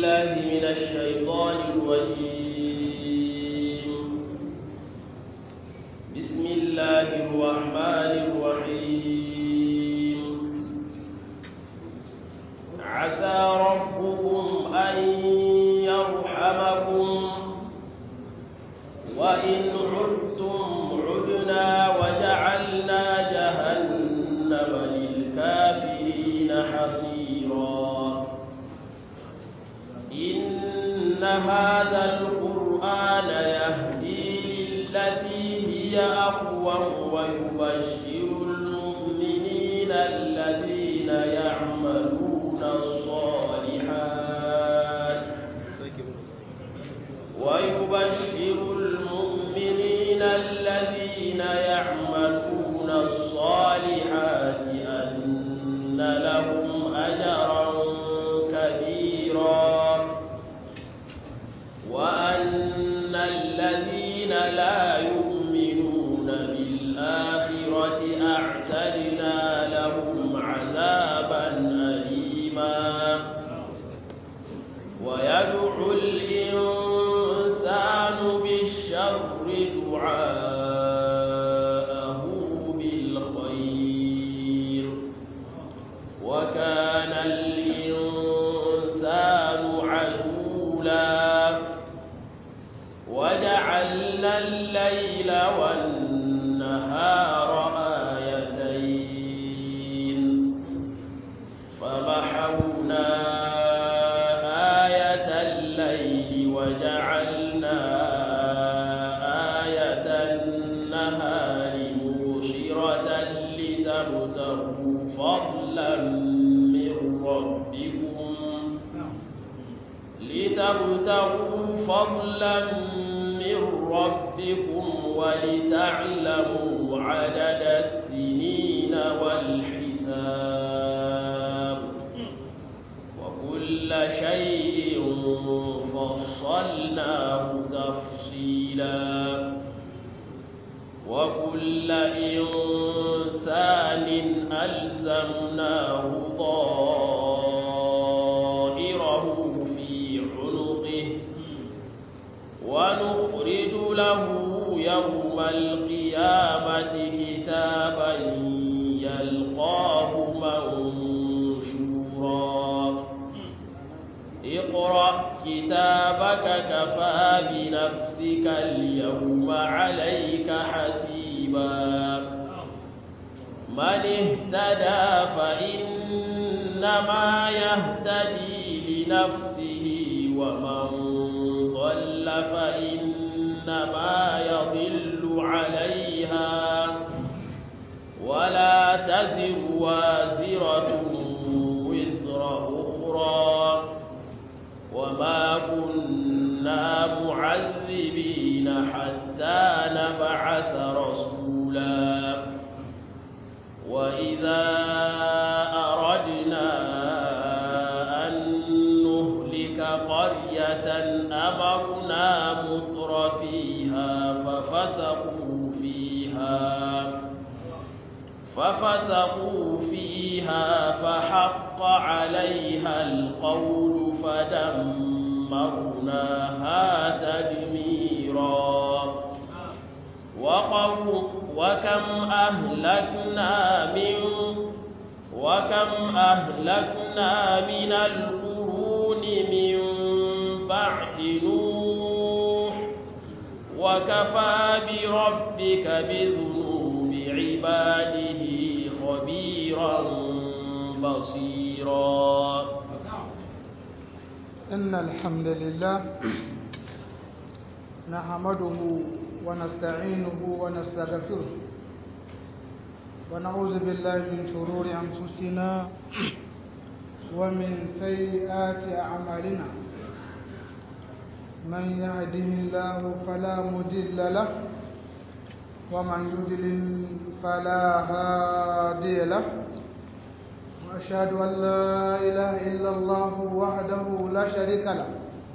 بالله من الشيطان الرجيم بسم الله الرحمن الرحيم عسى ربكم أن يرحمكم وإن عدتم عدنا وجعلنا جهنم للكافرين حصيرا إن هذا القرآن يهدي للتي هي أقوم ويبشر المؤمنين الذين يعملون الصالحات ويبشر المؤمنين الذين يعملون الصالحات أن لهم أجرا كبيرا وأن الذين لا يؤمنون بالآخرة أعتدنا لهم عذابا أليما ويدعو الإنسان بالشر دعاءه بالخير وكان الإنسان عجولا وجعلنا الليل والنهار آيتين فمحونا آية الليل وجعلنا آية النهار مبصرة لتبتغوا فضلا من ربكم لتبتغوا فضلا من ربكم ولتعلموا عدد السنين والحساب وكل شيء فصلناه تفصيلا وكل إنسان ألزمناه طائره في عنقه ونخرج له يوم القيامة كتابا يلقاه منشورا اقرأ كتابك كفى بنفسك اليوم عليك حسيبا من اهتدى فإنما يهتدي لنفسه ومن ضل فإنما يضل عليها ولا تزر وازرة وزر أخرى وما كنا معذبين حتى نبعث رسولا وإذا أردنا أن نهلك قرية أمرنا مطر فيها ففسقوا فيها ففسقوا فيها فحق عليها القول فدمرناها تدميرا وقوم وكم أهلكنا من وكم أهلكنا من القرون من بعد نوح وكفى بربك بذنوب عباده خبيرا بصيرا إن الحمد لله نحمده ونستعينه ونستغفره ونعوذ بالله من شرور أنفسنا ومن سيئات أعمالنا من يهده الله فلا مضل له ومن يضلل فلا هادي له وأشهد أن لا إله إلا الله وحده لا شريك له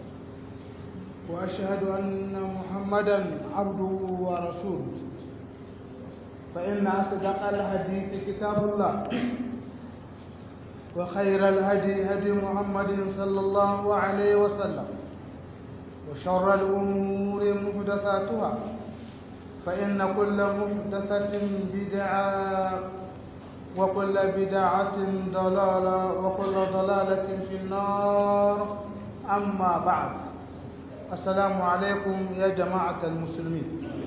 وأشهد أن محمدا عبده ورسوله فإن أصدق الحديث كتاب الله وخير الهدي هدي محمد صلى الله عليه وسلم وشر الأمور محدثاتها فإن كل محدثة بدعة وكل بدعة ضلالة وكل ضلالة في النار أما بعد السلام عليكم يا جماعة المسلمين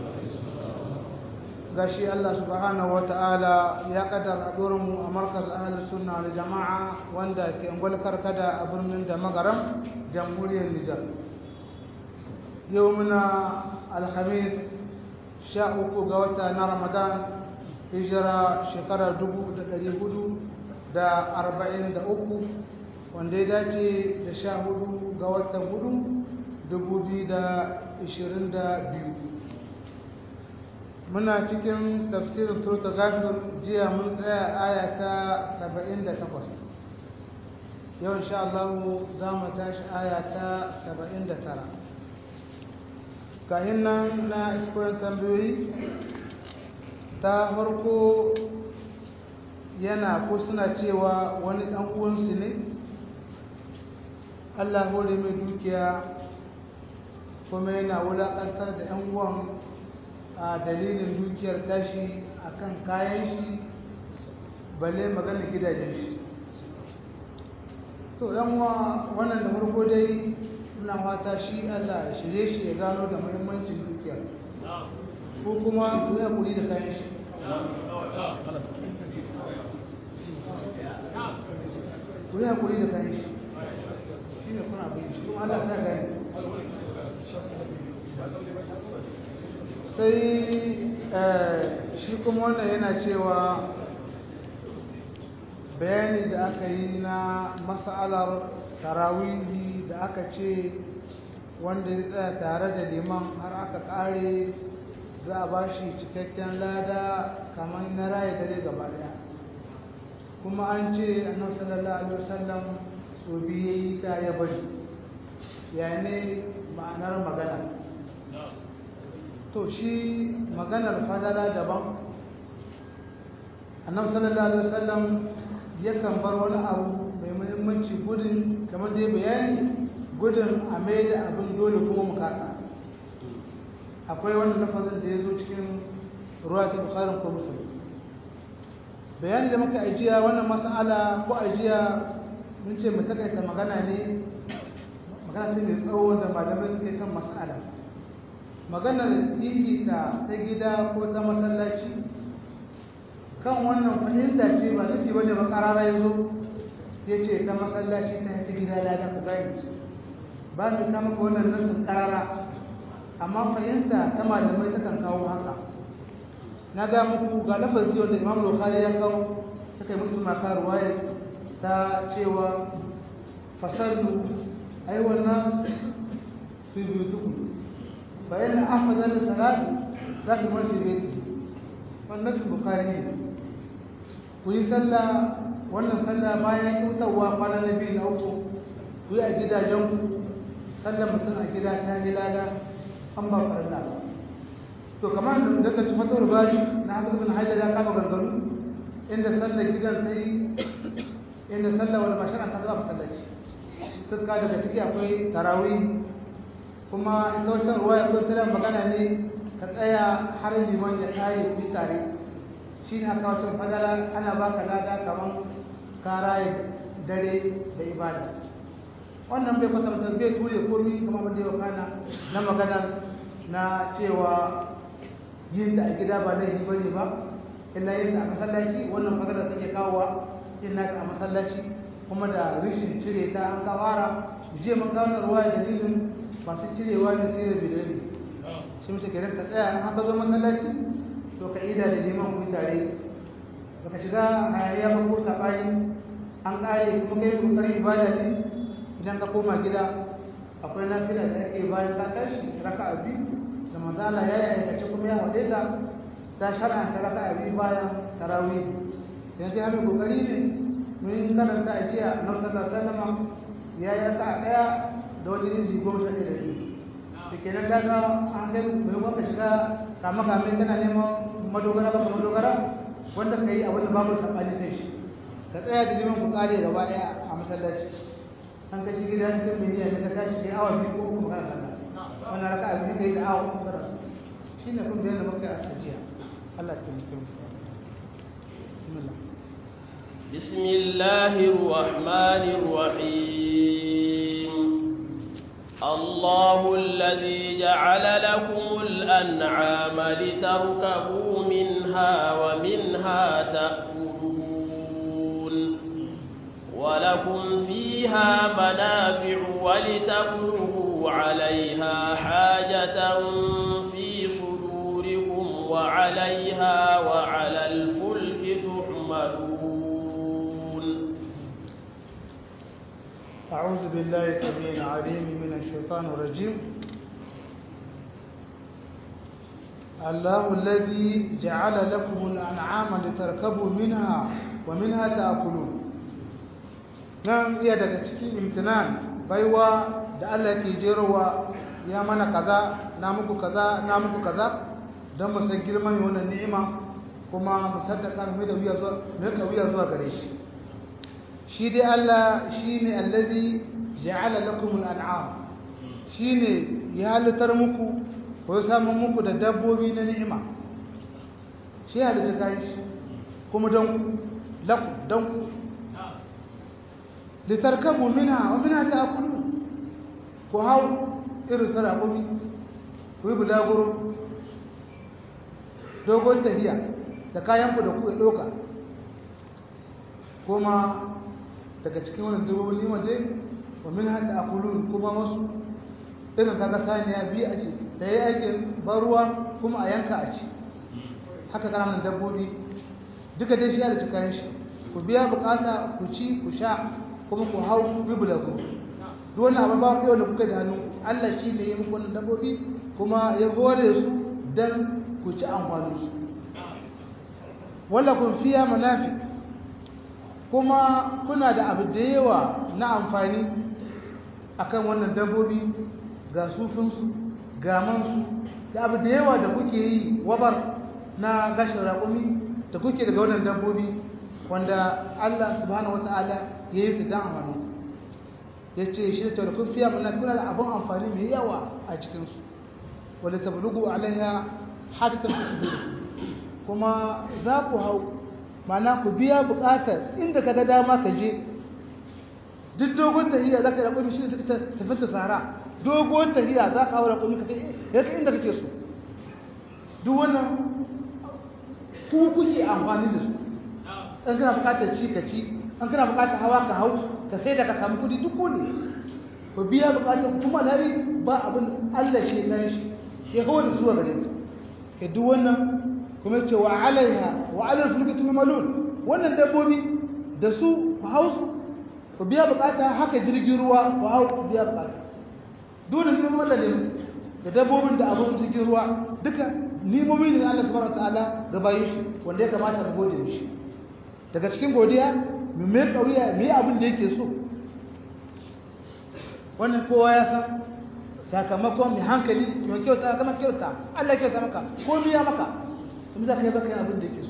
gashi Allah subhanahu wa ta'ala ya kaddara mu a markaz ahli sunna da jama'a wanda ke ungwal karkada a birnin da magaram jamhuriyar Nijar yau muna alhamis sha uku ga wata na ramadan hijira shekarar dubu da ɗari hudu da arba'in da uku wanda ya dace da sha hudu ga watan hudu dubu biyu da ishirin da biyu muna cikin tafsirin turta gafir jiya mun tsaya aya ta saba'in da takwas yau insha Allah za mu tashi aya ta saba'in da tara kayan nan na iskoyin tambayoyi ta farko yana ko suna cewa wani ɗan uwansu ne Allah hore mai dukiya kuma yana wulaƙantar da 'yan uwan a dalilin dukiyar tashi akan kayan shi balle magana gidajen shi to yan wannan da farko dai muna fata shi Allah ya shirye shi ya gano da muhimmancin dukiyar ko kuma ku yi hakuri da kayan shi ku yi hakuri da kayan shi shi ne kuna bayan shi kuma Allah sa gani sai shi kuma wannan yana cewa bayani da aka yi na mas'alar tarawihi da aka ce wanda ya tsaya tare da liman har aka kare za a ba shi cikakken lada kamar na raye dare gaba daya kuma an ce annabi sallallahu alaihi wasallam so biye yi ta ya bari ya ne ma'anar magana to shi maganar fadala daban annabi sallallahu alaihi wasallam yakan bar wani abu mai muhimmanci gudun kamar da ya bayani gudun a mai da abin dole kuma mu kasa akwai wani lafazin da ya zo cikin ruwa ta bukharin ko musulun bayani da muka ajiya wannan mas'ala ko ajiya mun ce mu takaita magana ne magana ce mai tsawo da malamai suke kan mas'ala maganar ta ta gida ko ta masallaci kan wannan fahimta ce ba nasi bane ba karara ya zo ya ce ta masallaci ta ta gida lada ku gani ba mu kama ka wannan nasin karara amma fahimta ta malamai ta kan kawo haka na ga muku ga lafazi wanda imam bukhari ya kawo ta kai musu maka ruwaya ta cewa fasallu aiwan nas fi buyutukum فإن أفضل الصلاة ذات من في بيته والنفس البخاري kuyi sallah wannan sallah bayan kyautawa kwana na biyu na uku ku yi a gidajenku sallah mutum a gida ta yi lada an ba farilla ba to kamar da daga ci fatawar bari na hafiz bin hajar ya kama gargaru inda sallah gidan ta yi inda sallah wani mashirin ta zuwa masallaci suka daga ciki akwai tarawih kuma ita wata ruwa ya kwantar magana ne ka tsaya har liman ya kare ku tare shi ne aka wacin fadala ana baka lada kamar karaye dare da ibada wannan bai kwatanta bai ture komi kamar wanda ya kana na magana na cewa yin da a gida ba laifi ba ne ba illa yin da a masallaci wannan fadala take kawowa yin nata a masallaci kuma da rishin cire ta an kawara jiya mun kawo ruwa dalilin masu cirewa ne sai da bidabi shi mace ke ka tsaya an ka zo masallaci to ka ida da liman ku tare baka shiga hayaniya ba ko sabani an kare kuma kai kokarin ibada ne idan ka koma gida akwai nafila da ake bayan ka tashi raka'a biyu da manzala ya yi aikace kuma ya haɗe ta ta shar'anta raka'a biyu bayan tarawih yanzu ya mai kokari ne mun karanta a jiya na sallallahu alaihi wasallam ya yi raka'a ɗaya da wajen izi goma sha ɗaya da biyu da kenan daga an kai mai wanda shiga kama kame kana neman madogara ba madogara wanda ka yi a wani babu saɓani kai shi ka tsaya da liman ku kare gaba daya a masallaci an ka ci gida ka miliyan ka tashi kai awa biyu ko uku kana sallah wannan raka abin da kai da awa uku kana shine kun da yadda muka a tajiya Allah ta mutum bismillah بسم الله الرحمن الرحيم الله الذي جعل لكم الأنعام لتركبوا منها ومنها تأكلون ولكم فيها منافع ولتبلغوا عليها حاجة في صدوركم وعليها وعلى الفلك تحملون أعوذ بالله السميع العليم من الشيطان الرجيم الله الذي جعل لكم الأنعام لتركبوا منها ومنها تأكلون nan iya daga cikin imtinan baiwa da Allah ke jerowa ya mana kaza na muku kaza na muku kaza don mu san girman wannan ni'ima kuma mu saddaka mu da wuya zuwa mu ka wuya zuwa gare shi shi dai Allah shine allazi ja'ala lakum al-an'am shine ya halittar muku ko ya samu muku da dabbobi na ni'ima shi halitta kai shi kuma don lakum don ku litarkabu minha wa minha ta'kulun ku hau irin sarakobi ku yi bulaguro dogon tafiya da kayan ku da ku ya doka kuma daga cikin wannan dabbobin lima dai wa minha ta'kulun kuma wasu irin kaga saniya biyu a ce da yayi aikin baruwa kuma a yanka a ci haka kananan dabbobi duka dai shi ya da kayan shi ku biya bukata ku ci ku sha kuma ku hau bibula ku duk wannan abin ba ku da kuka da hannu Allah shi ne ya muku wannan dabbobi kuma ya hore su dan ku ci amfanin su wala kun fiya manafi kuma kuna da abu da yawa na amfani akan wannan dabbobi ga sufinsu ga mansu da abu da yawa da kuke yi wabar na gashin raƙumi da kuke daga wannan dabbobi wanda Allah subhanahu wata'ala ya yi su dan amfani ya ce shi da kun fiya mana kuna da abin amfani mai yawa a cikinsu wadda ta bulugu alaiha hajjata fi kuma za ku hau mana ku biya buƙatar inda ka ga dama ka je duk dogon tahiya za ka yi raƙumi shi da ta tafi ta sahara dogon tahiya za ka hau raƙumi ka kai inda kake so duk wannan ku kuke amfani da su an kana bukatar ci ka ci an kana bukatar hawa ka hau ka sai da ka samu kudi duk ne ku biya bukatar kuma lari ba abin Allah shi kan shi ya hawa da zuwa gare ka ke duk wannan kuma ce wa alaiha wa alal fulki tuhmalun wannan dabbobi da su ku hau su ku biya bukata haka jirgin ruwa ku hau ku biya bukata dole ne mun Allah ne da dabbobin da abun jirgin ruwa duka nimomi ne Allah subhanahu wataala ga bayin shi wanda ya kamata mu gode mishi daga cikin godiya mu mai kauya mu yi abin da yake so wannan kowa ya san sakamakon mai hankali mai kyauta kama kyauta Allah ya kyauta maka ko biya maka kuma za ka yi baka yin abin da yake so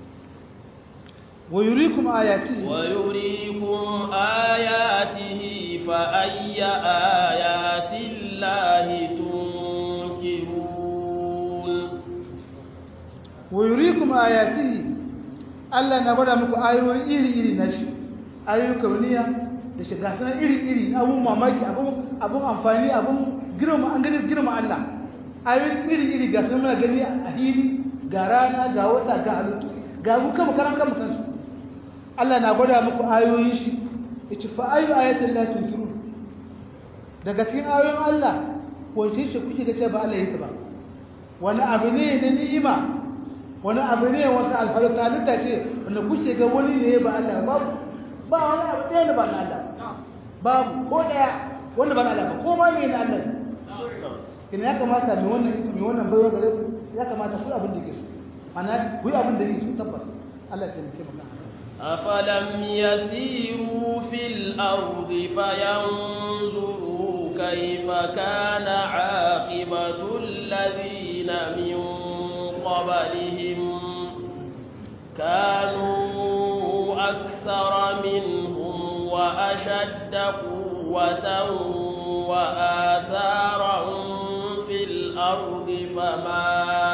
wa yurikum ayatihi wa yurikum ayatihi fa ayya ayati llahi tunkirun wa yurikum ayatihi Allah na bada muku ayoyi iri-iri na shi ayoyi kauniya da shiga sanar iri-iri na abun mamaki abun amfani abun girma an gani girma Allah ayoyi iri-iri ga sun muna gani a hili ga rana ga wata ga halittu ga mu kama karan kama kansu Allah na gwada muku ayoyin shi ya ci fa ayu ayatin la tunkiru daga cikin ayoyin Allah wace shi kuke ga ce ba Allah yake ba wani abu ne na ni'ima wani abu ne wasu alfaru halitta ce wanda kuke ga wani ne ba Allah babu ba wani abu ɗaya da ba na Allah babu ko ɗaya wanda ba na Allah ba ko ma me na Allah kina ya kamata mai wannan mai wannan baiwa gare ku ya kamata ku abin da ke so ana ku yi abin da ke so tabbas Allah ya taimake mu أفلم يسيروا في الأرض فينظروا كيف كان عاقبة الذين من قبلهم كانوا أكثر أكثر منهم وأشد قوة وآثارا في الأرض فما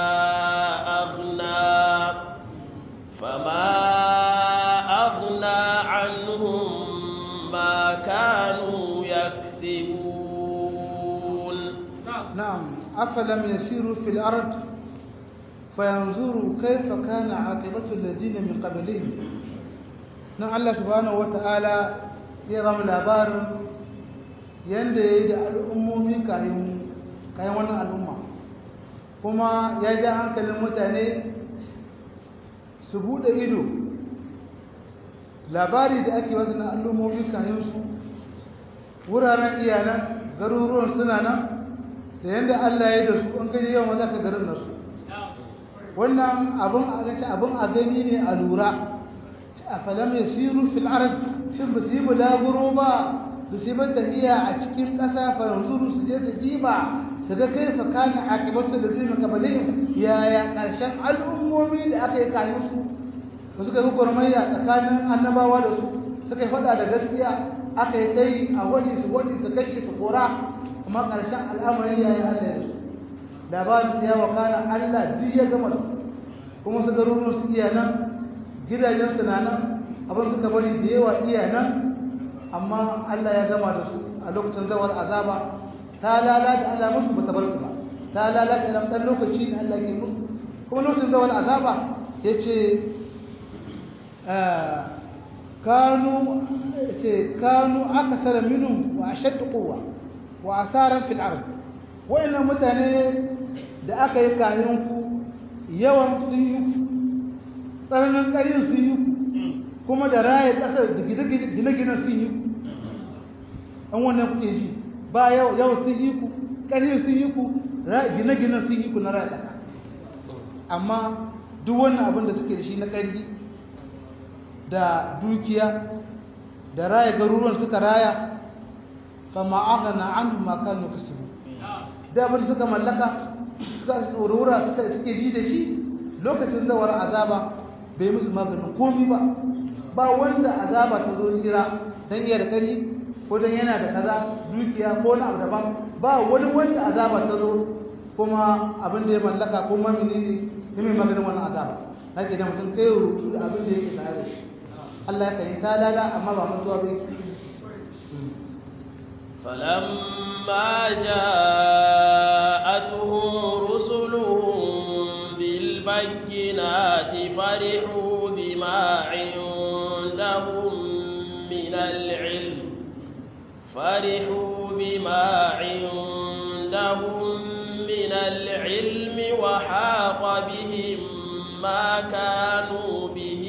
أغنى فما أغنى عنهم ما كانوا يكسبون نعم أفلم يسيروا في الأرض فينظروا كيف كان عاقبة الذين من قبلهم نعم الله سبحانه وتعالى يرى الأبار yanda ya yi da al'ummomi kayan wannan al'umma kuma ya ja hankalin mutane su buɗe ido labari da ake wasu na al'ummomi kayan su wuraren iyanan garuruwan suna nan da yadda Allah ya da su an gaji yawan maza ka garin nasu wannan abin a gaci abin a gani ne a lura a falam ya siru fil arab shin ba su yi bulaguro ba da su yi tafiya a cikin ƙasa faranzuru su je su diba su ga kai fa kana akibatu da zai maka balihim yaya ƙarshen al'ummomi da aka yi kayan su ba suka yi gwarmayya tsakanin annabawa da su suka yi faɗa da gaskiya aka yi kai a wani su wani su kashe su kora kuma ƙarshen al'amari ya yi Allah da su labarin su ya wakana Allah duk ya gama da su kuma su garuruwan su iya nan gidajen su na nan abin suka bari da yawa iya nan amma Allah ya gama da su a lokacin zawar azaba ta lalata Allah musu ba ta bar su ba ta lalata idan ɗan lokaci ne Allah ke musu kuma lokacin zawar azaba ya ce kanu ce kanu akasara minhum wa ashaddu quwwa wa asaran fil ard wayannan mutane da aka yi kayan ku yawan sun yi tsananin ƙarin sun yi kuma da raye ƙasar da gine-ginen sun yi an wannan kuke ji ba yau yau sun yi ku ƙarin sun yi ku gine-ginen sun yi ku na raye ƙasa amma duk wannan abin da suke da shi na ƙarfi da dukiya da raya garuruwan suka raya fama aghna anhum ma kanu kasbu da abin suka mallaka suka tsorora suka suke ji da shi lokacin zawar azaba bai musu maganin komi ba ba wanda azaba ta zo jira dan yana da kari ko dan yana da kaza dukiya ko na abu daban ba wani wanda azaba ta zo kuma abin da ya mallaka ko ma menene ne mai maganin wannan azaba haka da mutum kai rubutu da abin da yake tare da shi Allah ya kai talala amma ba mutuwa ba yake فلما جاءتهم رسلهم بالبينات فرحوا بما عندهم من العلم فرحوا بما عندهم من العلم وحاق بهم ما كانوا به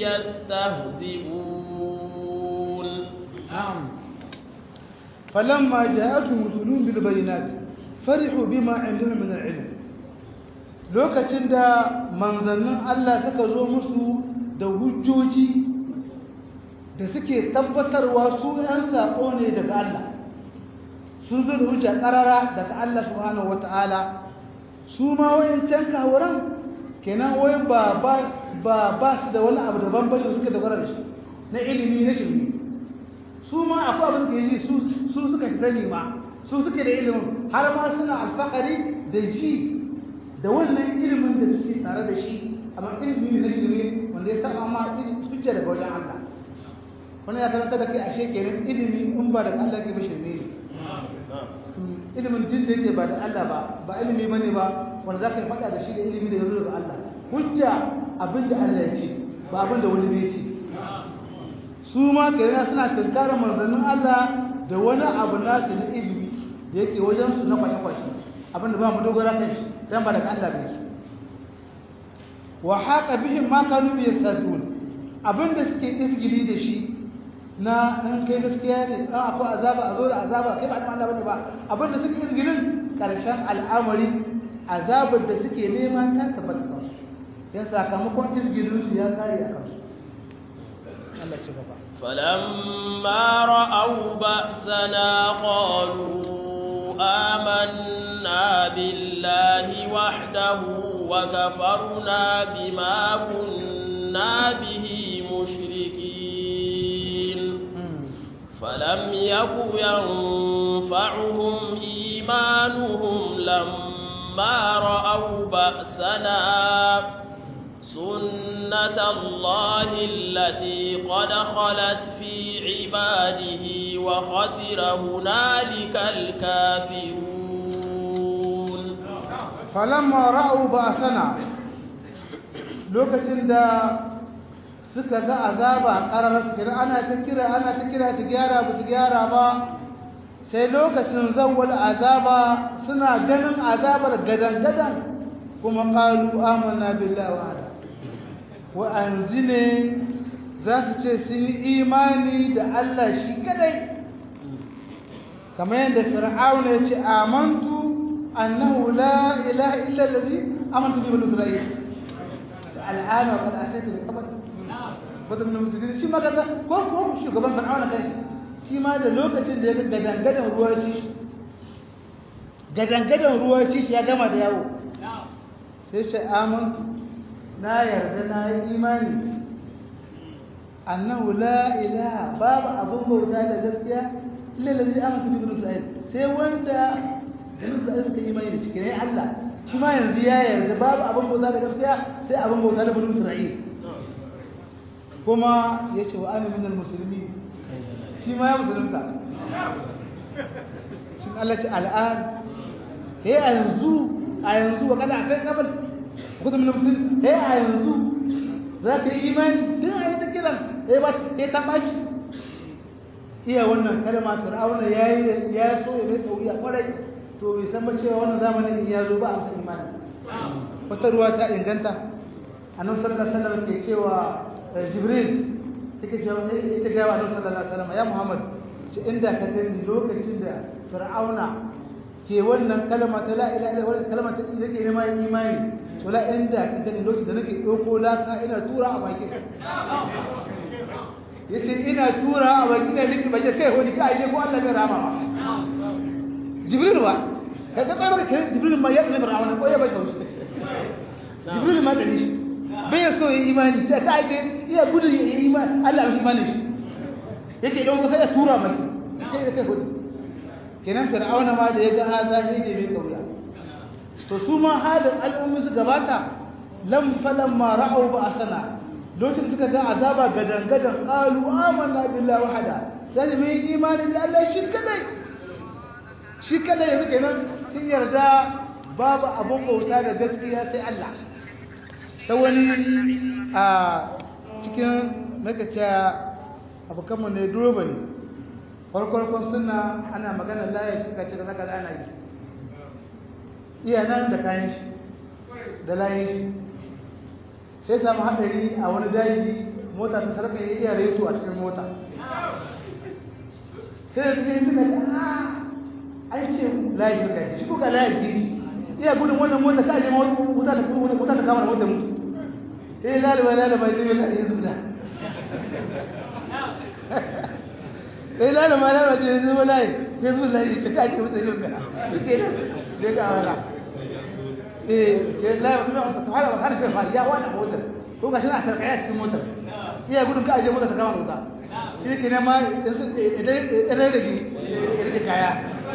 يستهزئون نعم فلما جاءتهم رسلهم بالبينات فرحوا بما عندهم من العلم lokacin da manzannin Allah suka zo musu da hujjoji da suke tabbatarwa su ‘yan saƙo ne daga Allah sun zo da hujja ƙarara daga Allah subhanahu wata'ala su ma wayancan kawuran kenan wai ba ba su da wani abu daban bane suka dogara da shi na ilimi na shirme su ma akwai abin da yi su suka sani ma su suke da ilimin har ma suna alfakari da ji da wannan ilimin da suke tare da shi amma ilimi na shirme wanda ya saba ma hujja daga wajen Allah wannan ya karanta da kai ashe kenan ilimi in ba daga Allah ke ba shirme ne ilimin jin da yake ba da Allah ba ba ilimi bane ba wanda zaka faɗa da shi da ilimi da yazo daga Allah hujja abin da Allah ya ce ba abin da wani bai ce su ma kenan suna tunkarar manzannin Allah da wani abu nasu na ilimi da yake wajen su na kwashe-kwashe abin da ba mu dogara kan shi dan ba daga Allah bai wa haqa bihim ma kanu yastazun abin da suke izgili da shi na an kai gaskiya ne an akwai azaba a zo da azaba kai ba da Allah bane ba abin da suke izgilin karshen al'amari azabar da suke nema ta tabbata kansu yan sakamakon izgilin su ya kare a kansu Allah ci gaba فلما رأوا بأسنا قالوا آمنا بالله وحده وكفرنا بما كنا به مشركين فلم يك ينفعهم إيمانهم لما رأوا بأسنا سنة الله التي قد خلت في عباده وخسر هنالك الكافرون فلما رأوا بأسنا lokacin da suka ga azaba ƙararar kira ana ta kira ana ta kira su gyara ba su gyara ba sai lokacin zawwal azaba suna ganin azabar gadan-gadan kuma ƙalu amanna billahi wa wa'anzu ne za su ce sun yi imani da Allah shi kadai kamar yadda fir'auna ya ce amantu annahu la ilaha illa allazi amantu bi bani isra'il al'ana wa qad asaytu min qabl bada min musulmi shi ma kaga ko ko shugaban fir'auna kai shi ma da lokacin da ya gadangadan ruwa ci shi gadangadan ruwa ci shi ya gama da yawo sai shi amantu na yarda na yi imani annahu la ilaha babu abun bauta da gaskiya illa lazi amantu bi isra'il sai wanda bani isra'il suka imani da cikin Allah shi ma yanzu ya yarda babu abun bauta da gaskiya sai abun bauta da bani isra'il kuma yace wa ana minal muslimin shi ma ya musulunta shin Allah ce al'an he a yanzu a yanzu wa kada akai kabal kudu min musulmi he a yanzu za ka yi imani din a yi ta kiran he ba he ta bashi iya wannan kalma fir'auna yayi ya so ya mai tsawiya kwarai to bai san ba cewa wannan zamanin in ya zo ba a masa imani wata ruwa ta inganta annabi sallallahu alaihi wasallam ke cewa jibril take cewa ita ga annabi sallallahu alaihi wasallam ya muhammad ce inda ka gani lokacin da fir'auna ke wannan kalma ta la ilaha illallah kalma ta nake nema imani to la inda ka gani lokacin da nake dauko laka ina tura a baki yace ina tura a baki ina liki baki kai wani ka aje ko Allah bai rama ba jibril ba ka ga tsara kai jibril ma ya ne fir'auna ko ya bai kaushi jibril ma da shi bai so yi imani ta ka aje iya gudun yi imani Allah ya imani shi yake don ka sai ya tura maki sai da kai gudu kenan fir'auna ma da ya ga haza ne ne mai kauya to su ma halin al'ummi su gabata lam falan ma ra'au ba asana lokacin suka ga azaba gadan gadan qalu amanna billahi wahada sai mai imani da Allah shi kadai shi kadai yanzu kenan sun yarda babu abun bauta da gaskiya sai Allah ta wani a cikin makaca abokanmu ne duroba ne farkon suna ana magana layar shi kace da zaka da ana yi iya nan da kayan shi da layin shi sai samu haɗari a wani daji mota ta sarka ya iya reto a cikin mota sai da suke suka ce an ce layin shi kace shi kuka layin shi iya gudun wannan mota ka aje mota ta kuma mota ta kama da mota mutu sai lalaba lalaba ya zai lalaba ya zuba sai lalama lalama ce yanzu wala ya zuwa layi ta kaji mutu shi ga ke da zai ga wala eh ke lalama kuma wasu ta fara har kai fari ya wada motar ko ga shi na tarkaya cikin motar iya gudun ka aje motar ta kama mota shi ke ne ma idan rage rage kaya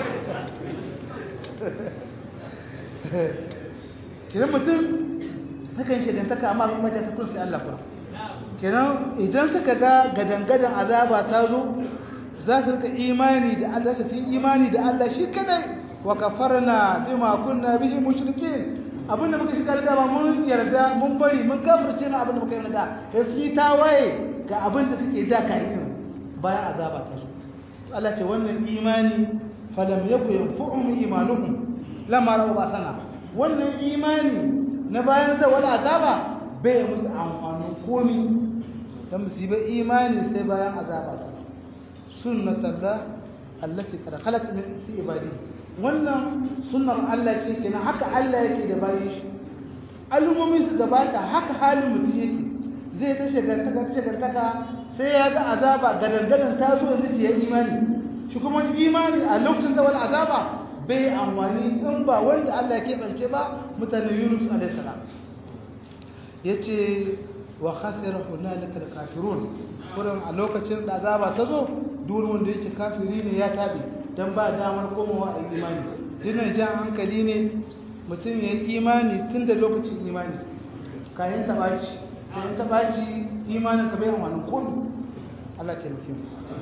kiran mutum hakan shigantaka amma kuma ta tukun sai Allah kuma kenan idan suka ga gadangadan azaba ta zo za su rika imani da Allah su yi imani da Allah shi kadai wa kafarna bima kunna bihi mushrikeen abinda muka shiga da ba mun yarda mun bari mun kafirce ma abinda muka yi da sai su ta waye ga abinda suke da kai bayan azaba ta zo Allah ce wannan imani falam yaku yanfu'um imanuhum lamma ra'u basana wannan imani na bayan da wala azaba bai musu amfanin komi dan musibar imani sai bayan azaba ta sunnatullah allati qad khalat min fi ibadi wannan sunnar Allah ce kenan haka Allah yake da bayin shi al'ummomin su gabata haka halin mutum yake zai ta shagantaka ta shagantaka sai ya ga azaba gadangadan ta zo yanzu ya imani shi kuma imani a lokacin da wani azaba bai amfani in ba wanda Allah ya keɓance ba mutanen Yunus alaihi salam yace wa khasira hunalika al-kafirun kurin a lokacin da azaba ta zo duk wanda yake kafiri ne ya tabi dan ba damar komawa a imani dinan jan hankali ne mutum ya yi imani tun da lokacin imani kayan tabaci kayan tabaci imanin ka bai wani komi Allah ke mutum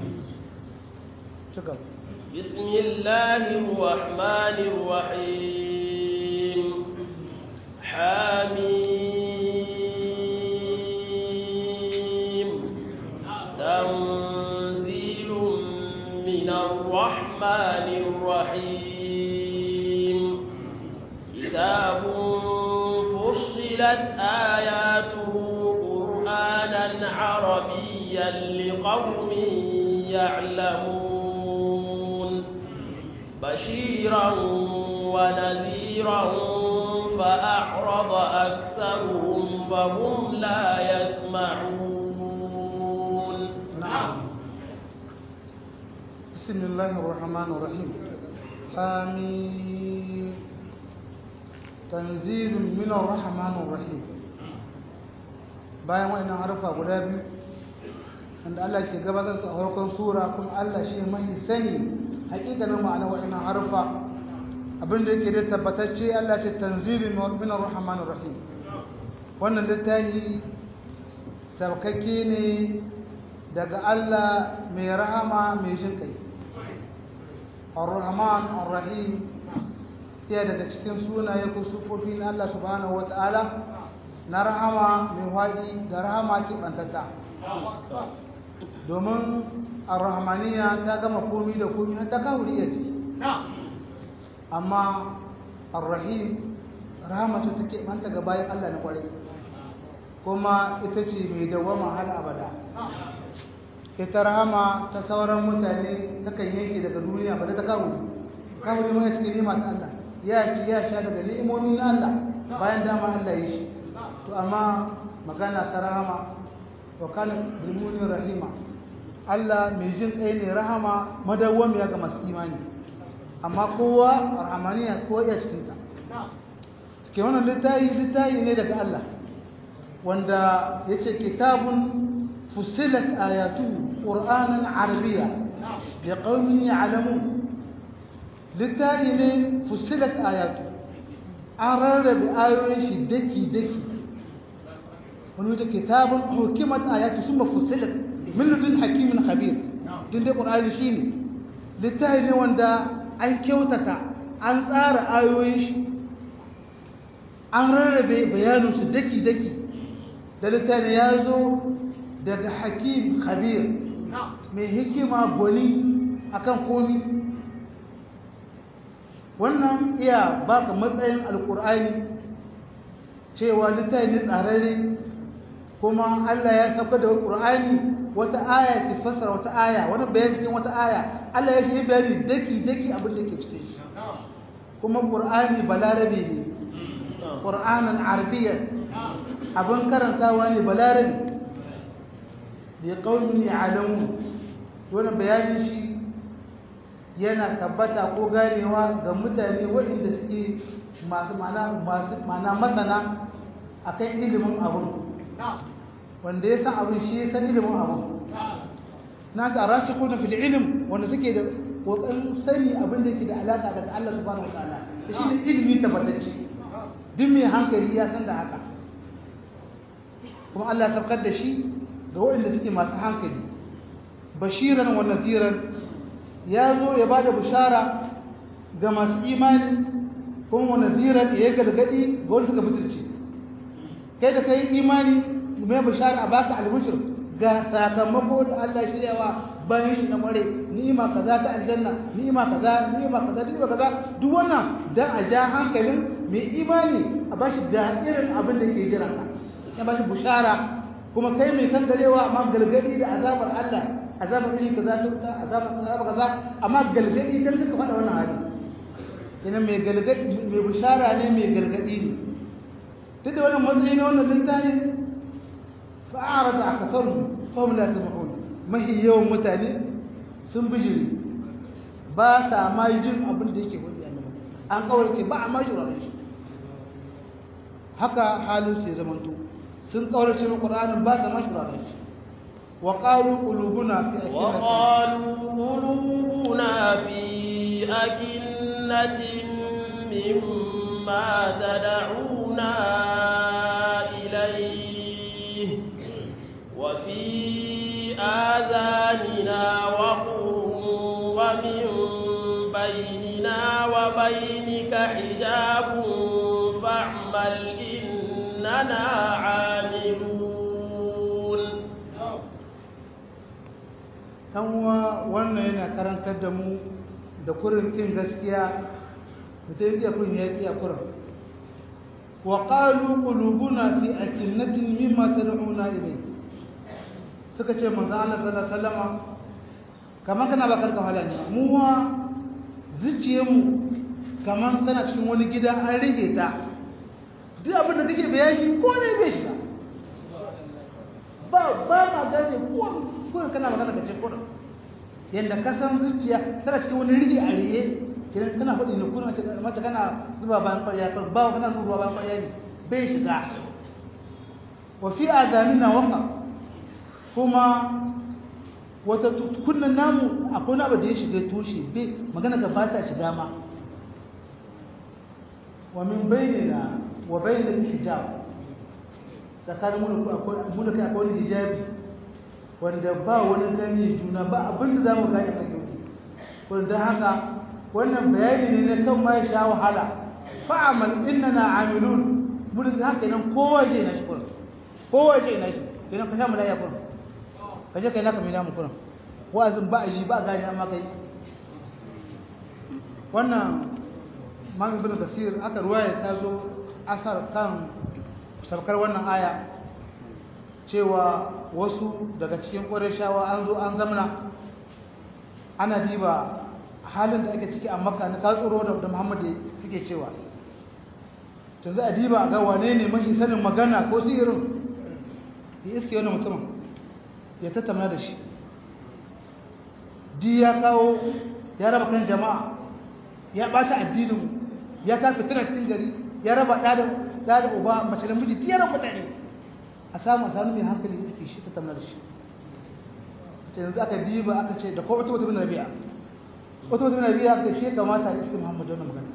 cika بسم الله الرحمن الرحيم حميم تنزيل من الرحمن الرحيم كتاب فصلت آياته قرآنا عربيا لقوم يعلمون بشيرا ونذيرا فأعرض أكثرهم فهم لا يسمعون نعم بسم الله الرحمن الرحيم آمين تنزيل من الرحمن الرحيم bayan wa'annan harfa guda biyu wanda Allah ke gabatar a farkon sura kuma Allah shi mai sani hakikanin ma'ana wa'annan harfa abin da yake da tabbatacce Allah ce tanzilun min ar-rahmanir rahim wannan littafi saukakke ne daga Allah mai rahama mai jin kai ar-rahman ar-rahim iya daga cikin sunaye ko sufofi na Allah subhanahu wata'ala na rahama mai wadi da rahama ke bantata domin ar-rahmaniya ta gama komi da komi har ta kawuri ya ciki amma ar-rahim rahama ta take banta ga bayan Allah na kwarai kuma ita ce mai dawama har abada ita rahama ta sauran mutane takan yanke daga duniya ba da ta kawuri kawuri mai cikin nima ta Allah ya ci ya sha daga ni'imomin Allah bayan dama Allah ya shi to amma magana ta rahama wa kana bilmunin rahima Allah mai jin kai ne rahama madawwamiya ga masu imani amma kowa rahamaniya ko ya cikin ta ke wannan littafi littafi ne daga Allah wanda yace kitabun fusilat ayatuhu qur'anan arabiyya liqaumin ya'lamun littafi ne fusilat ayatu an rarrabe ayoyin shi daki daki wani wata kitabun hukimat ayatu summa fusilat min ladun hakimin khabir din dai qur'ani shine littafi ne wanda an kyautata an tsara ayoyin shi an rarrabe bayanin su daki daki da littafi ya zo daga hakim khabir mai hikima gwani akan komi wannan iya baka matsayin alkur'ani cewa littafi ne tsararre kuma Allah ya sauka da alkur'ani wata aya ke fassara wata aya wani bayani cikin wata aya Allah ya shi bayani daki daki abin da ke cikin shi kuma qur'ani balarabe ne qur'anan arabiyyan abin karantawa ne balarabe bi qaumin ya'lamun wannan bayanin shi yana tabbata ko ganewa ga mutane waɗanda suke masu mana masu mana masana akan ilimin abun wanda ya san abin shi ya san ilimin abun na ta rashi kuna fil ilm wanda suke da kokarin sani abin da yake da alaka daga Allah subhanahu wataala da shi ne ilimi tabbatacce duk mai hankali ya san da haka kuma Allah ya tabbatar da shi ga waɗanda suke masu hankali bashiran wa nadiran ya zo ya ba da bishara ga masu imani kuma wa nadiran ya gargadi ga wanda suka mutunci kai da kai imani mai bishara a baka albishir ga sakamako da Allah shiryawa bayan shi na mare ni'ima kaza ta aljanna ni'ima kaza ni'ima kaza ni'ima kaza duk wannan dan a ja hankalin mai imani a bashi da irin abin da ke jira ka ya bashi bishara kuma kai mai kan garewa amma gargadi da azabar Allah azabar iri kaza ta wuta azabar kaza kaza amma galgadi dan suka faɗa wannan hali kenan mai galgadi mai bishara ne mai gargadi ne duk da wannan matsayi na wannan littafin fa'arada akatharu fahum la yasma'un mahi yawan mutane sun bijiri ba sa ma jin abin da yake wani annabi an kawarce ba a ma shi shi haka halin su ya zamanto sun kaurace mu qur'anin ba sa ma shuraren shi wa qalu qulubuna fi وقالوا قلوبنا في أكنة مما تدعونا إليه وفي آذاننا وقر ومن بيننا وبينك حجاب فاعمل إننا عاملون kanwa wannan yana karantar da mu da kurin kin gaskiya mutum iya kun yaki a kurin wa qalu qulubuna fi akinnatin mimma tad'una ilayhi suka ce manzo Allah sallallahu alaihi wasallam kaman kana bakar ka halani mu wa zuciyar mu kaman tana cikin wani gida an rige ta duk abin da kake bayani ko ne bai shiga ba ba ma gane ko ko kana magana kace ko yanda ka san zuciya tana cikin wani rige a riye kiran kana faɗi ne kuma mace kana zuba bayan ƙwarya ba kana zuba bayan ƙwarya ne bai shiga wa fi adamina waqa kuma wata kunnan namu akwai wani abu da ya shiga tushe bai magana ga ba ta shiga ma wa min bainina wa bainal hijab tsakanin mu mu da kai akwai wani hijabi wanda ba wani gani juna ba abin da zamu gane a yau wanda haka wannan bayani ne na kan ma ya sha wahala fa'amal innana amilun mun da haka nan kowa je na shi kullum kowa je na shi idan ka sha mu da ya kullum ka je kai naka mai namu kuran wa'azin ba a yi ba a gani amma kai wannan mami bin kasir aka ruwaya ta zo asar kan sabkar wannan aya cewa wasu daga cikin ƙwarishawa an zo an zamana ana diba halin da ake ciki a makka na tatsuro da muhammadu suke cewa tun za a diba ga wane ne mashi sanin magana ko sihirin ya iske wani mutumin ya tattauna da shi di ya kawo ya raba kan jama'a ya bata addinin ya ka fitina cikin gari ya raba da da uba mace da miji ya raba mutane a samu a samu mai hankali da ke shi tattauna da shi ce yanzu aka diba aka ce da ko wata wata bin rabi'a wata wata bin rabi'a aka shi kamata a iske muhammadu wannan magana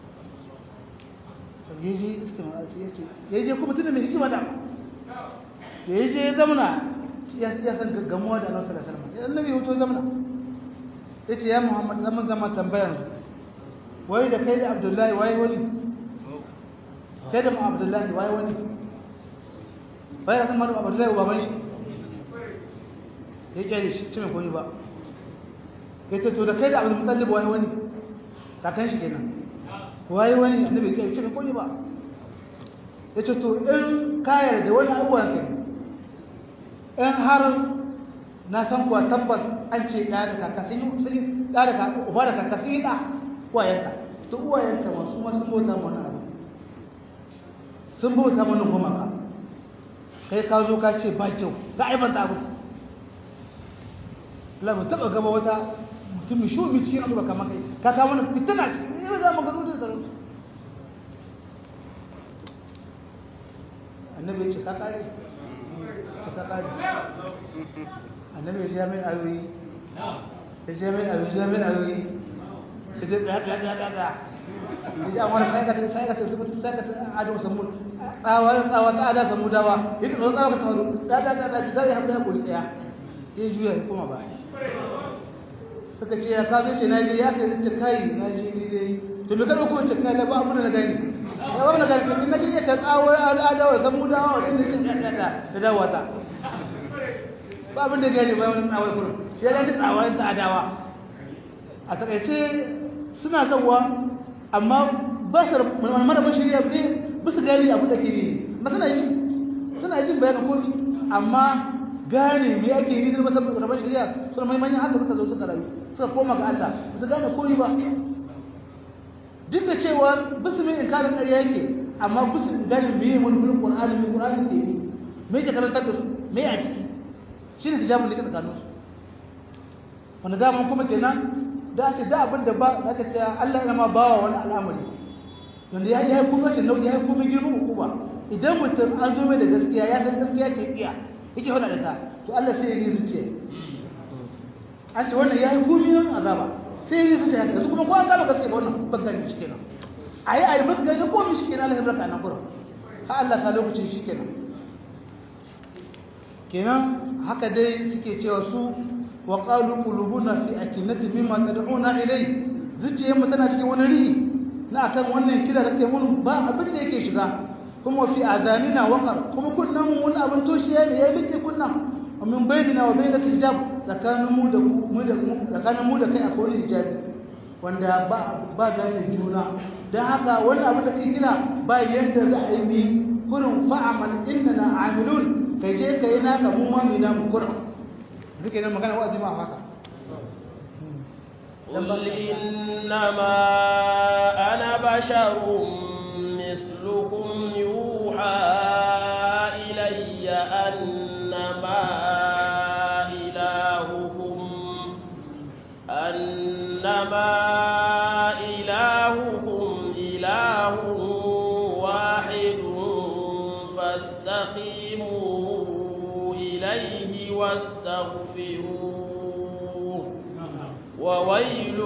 yaje iske yace yaje kuma tunda mai hikima da yaje ya zamana ya ya san gaggamuwa da Annabi sallallahu alaihi wasallam annabi hoto zamana yace ya Muhammad zaman zaman tambayar wai da kai da Abdullahi wai wani kai da Abdullahi wai wani bai san manu Abdullahi baban shi ya kare shi cime koyi ba yace to da kai da Abdul Muttalib wai wani kakan shi kenan wai wani annabi kai cime koyi ba yace to in kayar da wani abubuwan kai in har na san kuwa tabbas an ce ɗaya da kaka sun yi sun yi ɗaya da kaka uba da kaka sun yi ɗa uwayenka to uwayenka masu ma sun bauta mana abu sun bauta mana goma ka kai ka zo ka ce ba kyau ga aibanta abu la mu taɓa gaba wata mutum shi bi cikin abu ba kama kai ka kawo mana fitina cikin irin da magana da sarauta annabi ya ce ka kare ta ƙari annabi ya jami ayoyi ya jami ayoyi jami ayoyi ya je ɗaya ɗaya ɗaya ɗaya ya ji amurka sai ka ta sai ka ta zubuta sai ka ta ado samu tsawa tsawa ta ada samu dawa ya ta tsawa ka tawo ɗaya ɗaya ɗaya ɗaya ya haɗa ya kuri ɗaya ya juya ya koma ba suka ce ya kazo ce na je ya kai ce kai na je ni dai to me ka ɗauko ce kai ba abu da na gani ya ba na gani in na je ta tsawo adawa samu dawa wani ne ɗaya ɗaya da dawa ta ba abin da gani bayan wani tsawai kurin shi ya gani tsawai ta adawa a takaice suna zauwa amma ba su mara bashiriya ne ba su gani abu da ke ne ba suna yi suna jin bayanin komi amma gane me ake yi da masa rabon shari'a suna mai manyan haka suka zo suka rayu suka koma ga Allah ba su gane komi ba duk da cewa bisu mai inkarin ƙarya yake amma bisu gane me yi wani bulin ƙur'ani me ƙur'ani ke yi me ke karantar da su me a ciki shi ne hijabin da ke tsakaninsu wanda daman kuma kenan da ce da abin da ba za ka ce Allah yana ma bawa wani al'amari wanda ya yi kuma ce nauyi ya yi kuma girman hukuma idan mutum an zo mai da gaskiya ya san gaskiya ke iya yake hada da ta to Allah sai ya yi zuciya an ce wannan ya yi gumiyan azaba sai ya yi zuciya haka yanzu kuma ko an gama gaskiya ga wannan bangare shi kenan a yi a yi bangare ko mi shi kenan Allah ya barka nan gurin ha Allah ta lokacin shi kenan kenan haka dai suke cewa su wa qalu qulubuna fi akinati mimma tad'una ilay zuciyarmu tana cikin wani rihi na akan wannan kira da kai mun ba abin da yake shiga kuma fi azanina waqar kuma kunnan wani abin toshiya ne ya rike kunnan min bainina wa bainaka hijab tsakanin mu da mu da tsakanin mu da kai akwai hijabi wanda ba ba gane juna dan haka wani abin da kai kira ba yanda za a yi mi kurin fa'amal innana amilun kai je kai naka mu ma mina mu kurin zuke nan magana wa'azi ma haka قل إنما أنا بشر مثلكم يوحى إلي أنما إلهكم أنما إلهكم إله واحد فاستقيموا إليه واستغفروه وويل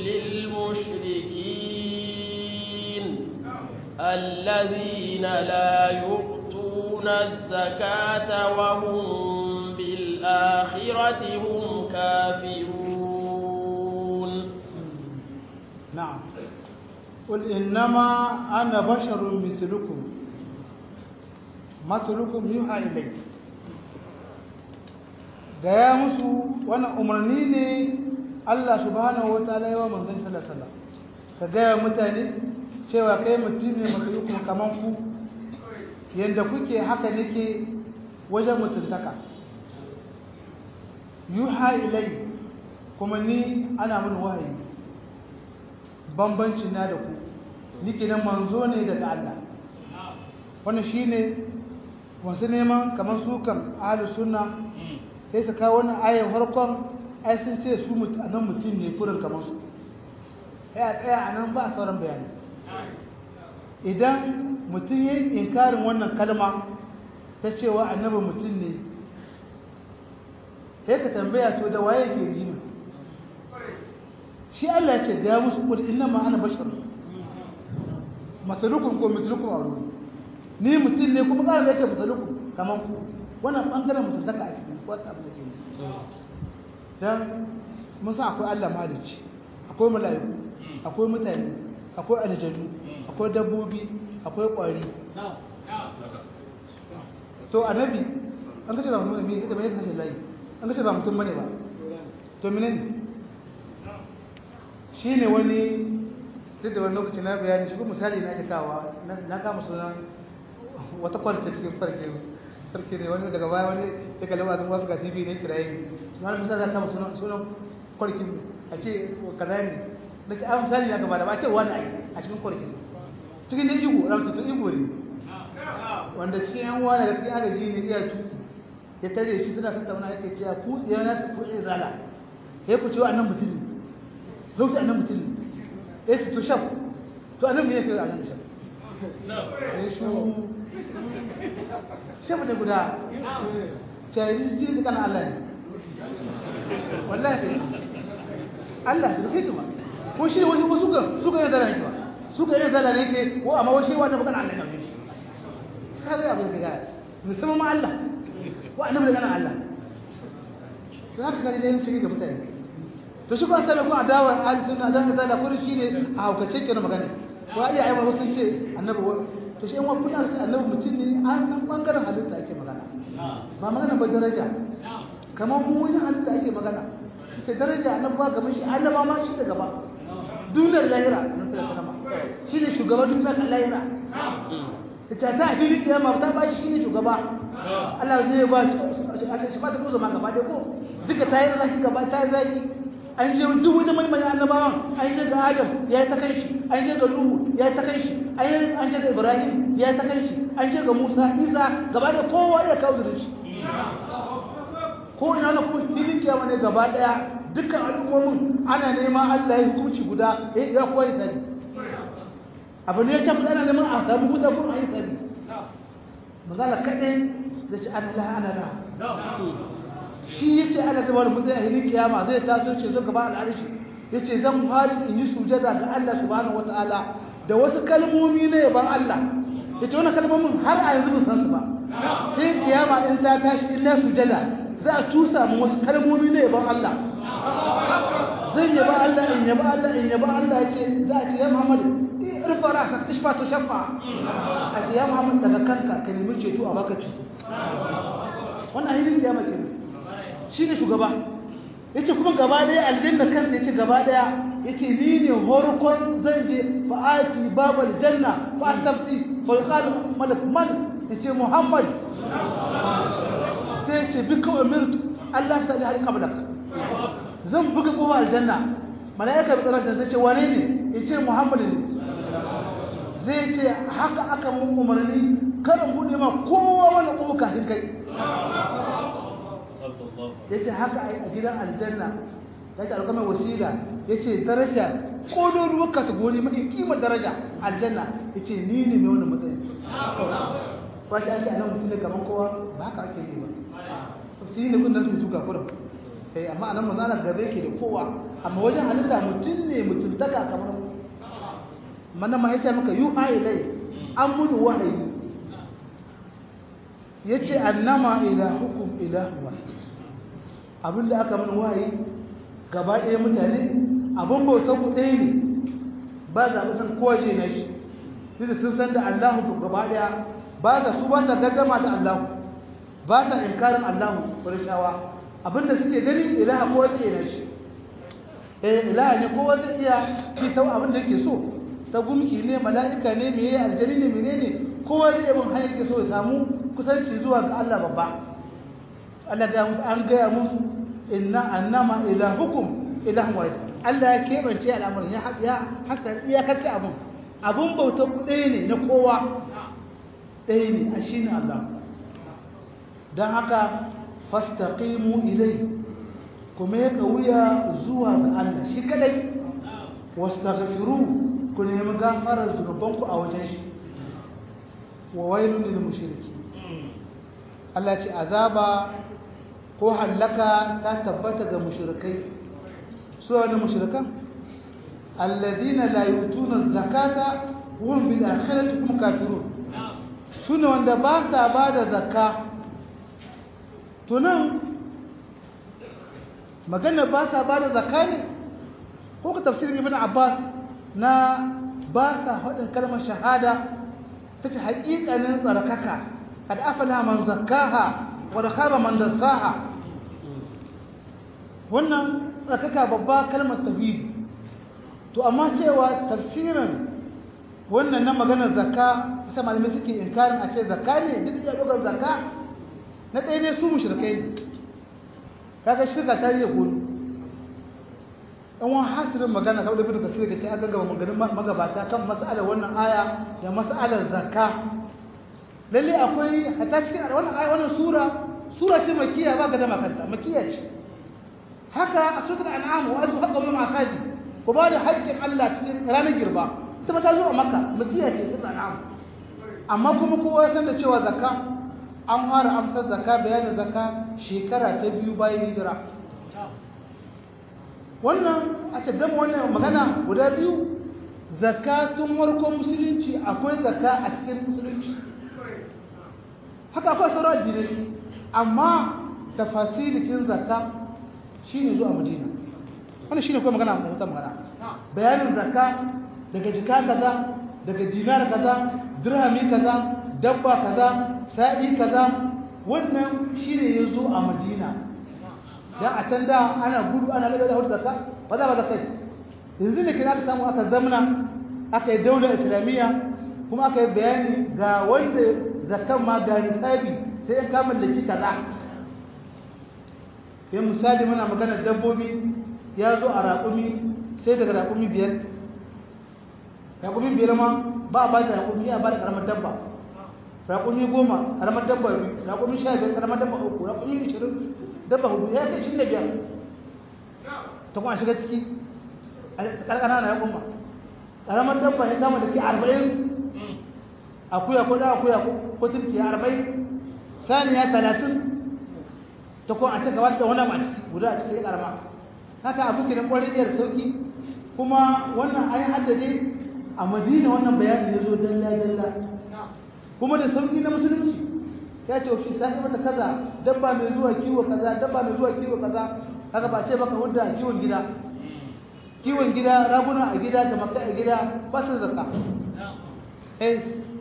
للمشركين الذين لا يؤتون الزكاة وهم بالآخرة هم كافرون نعم قل إنما أنا بشر مثلكم مثلكم يوحى إلي gaya musu wannan umarni ne Allah subhanahu wa ta'ala yawa manzon sallallahu alaihi wasallam ka gaya mutane cewa kai mutum ne matsayukum kaman ku yanda kuke haka nake wajen mutuntaka yuha ilai kuma ni ana mun wahayi bambanci na da ku nike nan manzo ne daga Allah wannan shine wasu neman kamar su kan ahlus sunna sai su kawo wannan ayar farkon ai sun ce su nan mutum ne kurin kamar su ya tsaya a nan ba a sauran bayani idan mutum ya yi inkarin wannan kalma ta cewa annabi mutum ne sai ka tambaya to da waye ke rima shi Allah ce ga musu kudi inna ma ana bashar masalukun ko misalukun a wuri ni mutum ne kuma ƙarar da ya ce masalukun kamar ku wannan ɓangaren mutuntaka a cikin wasu abu da ke don mun san akwai Allah mahalicci akwai mala'iku akwai mutane akwai aljanu akwai dabbobi akwai ƙwari to annabi an kace ba mutum ne ita bai kashe layi an kace ba mutum bane ba to menene shine wani duk da wani lokaci na bayani shi ko misali na ake kawa na kama sunan wata kwalita cikin farke sarki ne wani daga baya wani ya kalli wasan wasu ga tv ne kiraye ne wani misali za kama sunan sunan kwarkin a ce kaza ne da ke an misali na gaba da ba ce wani ai a cikin kwarkin cikin da igo ramtattu igo ne wanda cikin yan wani da cikin agaji ne iya tuki ya tare shi suna tattauna yake cewa ku ya na ku ya zala ya ku cewa annan mutum ne zauki annan mutum ne ya ce to shaf to annan ne ya kai annan shaf ya shu shaf da guda cewa jini da kana Allah ne wallahi kai Allah da kai kuma ko shi wasu ko suka suka yi zara ne ba suka yi zara ne ke ko amma wasu wanda bukan Allah ne shi kaga abin da gaya musamman ma Allah ko annabi da kana Allah to haka kare da yin ciki ga mutane to shi ko an ko adawa ahli sunna da kaza da kuri shine a haukace ke magana ko ai ai wasu sun ce annabi to shi in wa kuna ce annabi mutum ne an san bangaren halitta ake magana ba magana ba daraja kamar mu wajen halitta ake magana sai daraja annabi ba gaban shi annaba ma shi da gaba duniyar lahira shi ne shugaban duniyar lahira ta ta a filin kiyama ta ba shi ne shugaba Allah zai ba shi ba ta ko zama gaba dai ko duka ta yi zaki gaba ta yi zaki an je duk wani mai mai annabawan an je ga Adam ya yi ta kai shi an je ga Nuhu ya yi ta kai shi an je ga Ibrahim ya yi ta kai shi an je ga Musa Isa gaba da kowa ya kawo da shi ko ina na kuma filin kiyama ne gaba daya dukkan al'ummomin ana nema Allah ya hukunci guda ya kowa ya sani abu ne ya ce ana neman a samu huta kuma a yi sani magana kaɗai da ce ana la ana la shi ya ce ana zama da mutum a hilin kiyama zai taso ce zo gaba al'arshi ya ce zan fari in yi sujada ga Allah subhanahu wata'ala da wasu kalmomi na yaban Allah ya ce wani kalmomin har a yanzu ban san su ba sai kiyama in ta tashi in na sujada za a cusa mu wasu kalmomi na yaban Allah zan yaba Allah in yaba Allah in yaba Allah ya ce za a ce ya Muhammad irfa raka ishfa to shafa a ce ya Muhammad daga kanka ka nemi ceto a baka ceto wannan ayyukan kiyama ke shi ne shugaba yace kuma gaba daya aljanna kan yace gaba daya yace ni ne horkon zan je fa ati babal janna fa tafti fa yuqal malak man yace Muhammad sai yace bika umirtu Allah ta da qablak zan buga kowa aljanna malaika bi tsaron sai ce wane ne yace Muhammad ne zai ce haka aka mun umarni kada bude ma kowa wani kofa kafin kai yace haka a gidan aljanna yace alƙama wasila yace daraja kololuwar kategori mai kimar daraja aljanna yace ni ne mai wannan matsayin ba ta ce anan mutum ne kaman kowa ba haka ake yi ba su yi ne kun nan su suka kurum sai amma anan manzo Allah gabe yake da kowa amma wajen halitta mutum ne mutuntaka kamar mana ma yace maka yuha ilai an mudu wahayi yace annama ilahukum ilahu wahid abinda aka mun wahayi gaba ɗaya mutane abin bautar ku ɗaya ne ba za a san kowa ce na shi sai sun san da Allahu ku gaba ɗaya ba za su ba ta gaddama da Allahu ba ta inkarin Allahu kurishawa abinda suke gani ilaha kowa ce na shi eh ilaha ne kowa zai iya ci ta abin da yake so ta gumki ne mala'ika ne meye aljani ne menene kowa zai bin hanyar yake so ya samu kusanci zuwa ga Allah babba Allah ga musu an gaya musu inna annama ilahukum ilahun wahid Allah ya kebance al'amarin ya ya haka iyakacce abun abun bautar ɗaya ne na kowa ɗaya ne a shine Allah don haka fastaqimu ilai kuma ya wuya zuwa ga Allah shi kadai wastaghfiru ku nemi gafarar zunubanku a wajen shi wa wailun lil mushriki Allah ce azaba ko hallaka ta tabbata ga mushrikai su wani mushrikan alladina la yutuna zakata hum bil akhirati hum kafirun sune wanda ba sa bada zakka to nan magana ba sa bada zakka ne ko ka tafsirin ibn abbas na ba sa hadin kalmar shahada tace haƙiƙanin tsarkaka kad afala man zakkaha wa khaba man dassaha wannan tsakaka babba kalmar tauhidi to amma cewa tafsirin wannan na maganar zakka sai malamai suke inkarin a ce zakka ne duk da dogar zakka na ɗaya ne su mushrikai ne kaga shirka ta yi gudu in wani hasirin magana kawai da bin kasir da ce an gaggaba maganin magabata kan mas'alar wannan aya da mas'alar zakka lalle akwai a ta cikin wannan aya wannan sura sura ce makiya ba ga da makanta makiya ce haka a sutar an'amu wa azu haƙa wani masadi ku ba da haƙƙin Allah cikin ranar girba ita ba ta zo a maka makiya ce ta an'amu amma kuma kowa ya san da cewa zakka an fara amsar zakka bayanin zakka shekara ta biyu bayan hijira wannan a ce gama wannan magana guda biyu zakka tun farkon musulunci akwai zakka a cikin musulunci haka akwai sauran addinai amma tafasilitin zakka shi ne zuwa madina wani shi ne kuma magana a wata magana bayanin zakka daga jika kaza daga dinar kaza dirhami kaza dabba kaza sa'i kaza wannan shi ne ya zo a madina don a can da ana gudu ana laga da zakka ba za ba zakka yanzu ne kina aka samu aka zamna aka yi daular islamiyya kuma aka yi bayani ga wanda zakkan ma ga nisabi sai in kama da kaza sai misali muna magana dabbobi ya zo a raƙumi sai daga raƙumi biyar raƙumi biyar ma ba a bada raƙumi ya bada ƙaramar dabba raƙumi goma ƙaramar dabba biyu raƙumi sha biyar ƙaramar dabba uku raƙumi ishirin dabba hudu ya kai ishirin da biyar ta kuma shiga ciki a ƙarƙana na raƙuma ƙaramar dabba ya kama da ke arba'in akuya ko da akuya ko turki arba'in saniya talatin ta ko a ce gaba da wani mace guda a cikin karama haka abu ke na kwarin iya sauki kuma wannan ayi haddade a madina wannan bayanin ya zo dalla dalla kuma da sauki na musulunci ya ce fi sai mata kaza dabba mai zuwa kiwo kaza dabba mai zuwa kiwo kaza haka ba ce baka hudda kiwon gida kiwon gida raguna a gida da maka a gida ba su zakka eh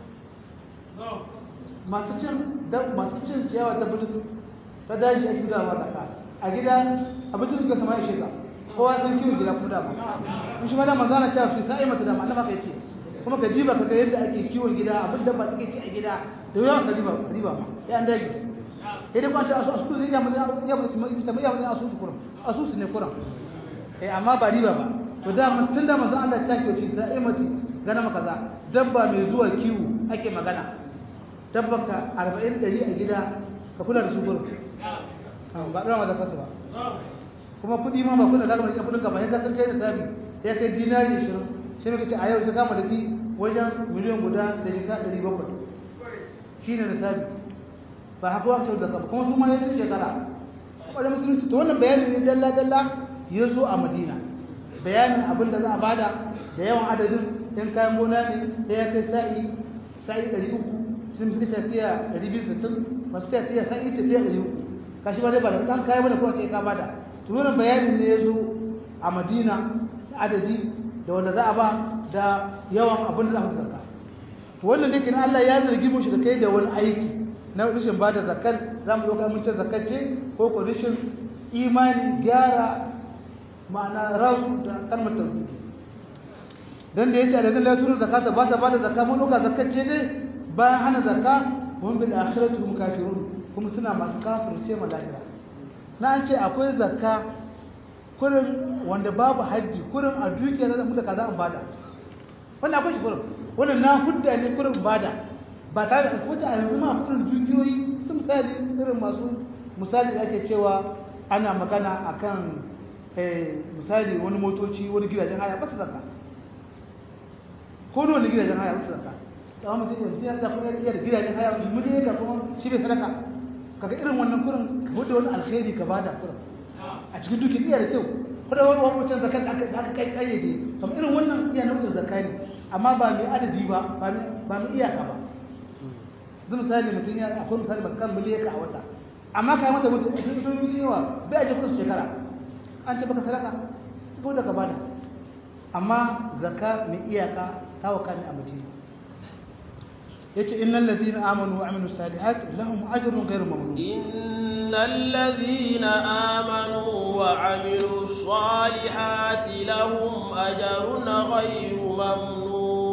masu cin masu cin ciyawa ta bulus ta daji ake gudawa ma zakka a gida abincin suka sama ishe ka kowa san kiwon gida kuma dama in shi ma da manzana cewa fi sa'i mata dama annaba kai ce kuma ka diba ka ga yadda ake kiwon gida abin da ba take ci a gida da yawan ka diba ka diba ma ya an dage sai dai kwanci asu asu ne ya mun ya mun ta ya mun asu su kuran asu su ne kuran eh amma ba riba ba to da mun tun da manzo Allah ta kiyo shi sa'i mata gana maka za dabba mai zuwa kiwo ake magana tabbaka 40 100 a gida ka kula da su gurin ba ɗora ma zakarsu ba kuma kuɗi ma ba kuna zaka mai kudin ka ba ya ka kai da sabi ya kai dinari 20 shi ne kace a yau sai kama da ki wajen miliyan guda da shika 700 shine da sabi ba haka wa sau zakka kuma su ma ya dace shekara kuma da musulunci to wannan bayani ne dalla dalla ya zo a Madina bayanin abin da za a bada da yawan adadin in kayan gona ne da ya kai sa'i sa'i 300 sun suka tafiya 260 masu tafiya sa'i tafiya 300 kashi ba dai ba da dan kai bane ko sai ka bada to wannan bayanin ne yazo a Madina adadi da wanda za a ba da yawan abin da za mu zakka to wannan dai kin Allah ya zargi mu shi da kai da wani aiki na rashin bada zakat za mu doka mun ce zakat ce ko ko rashin imani gyara ma'ana rasu da kalmar tauhidi dan da yace alladhin la yutuna zakata ba ta bada zakka mun doka zakat ce dai bayan hana zakka hum bil akhirati hum kafirun kuma suna masu kafirce ma lahira na an ce akwai zakka kurin wanda babu haji kurin a dukiya da mu da kaza an bada wannan akwai shi kurin wannan na hudda ne kurin bada ba tare da kuma a yanzu ma kurin dukiyoyi sun misali irin masu misali da ake cewa ana magana akan misali wani motoci wani gidajen haya ba su zakka ko wani gidajen haya ba su zakka tsawon mutum yanzu ya zafi iya da gidajen haya mu ne ga kuma shi bai sadaka kaga irin wannan kurin wadda wani alkhairi ka bada kurin a cikin duki iya da kyau kuma wani wani wancan zakat aka aka kai kayyade kamar irin wannan iya nau'in zakka ne amma ba mai adadi ba ba mai iyaka ba zai misali mutum ya akwai misali ba kan miliyaka a wata amma ka yi mata mutum a cikin duniya yawa bai aje kudin shekara an ce baka sadaka ko da ka bada amma zakka mai iyaka ta waka ne a mutum yace innal ladina amanu wa amilus salihat lahum ajrun ghayru mamnun innal ladina amanu wa amilus salihati lahum ajrun ghayru mamnun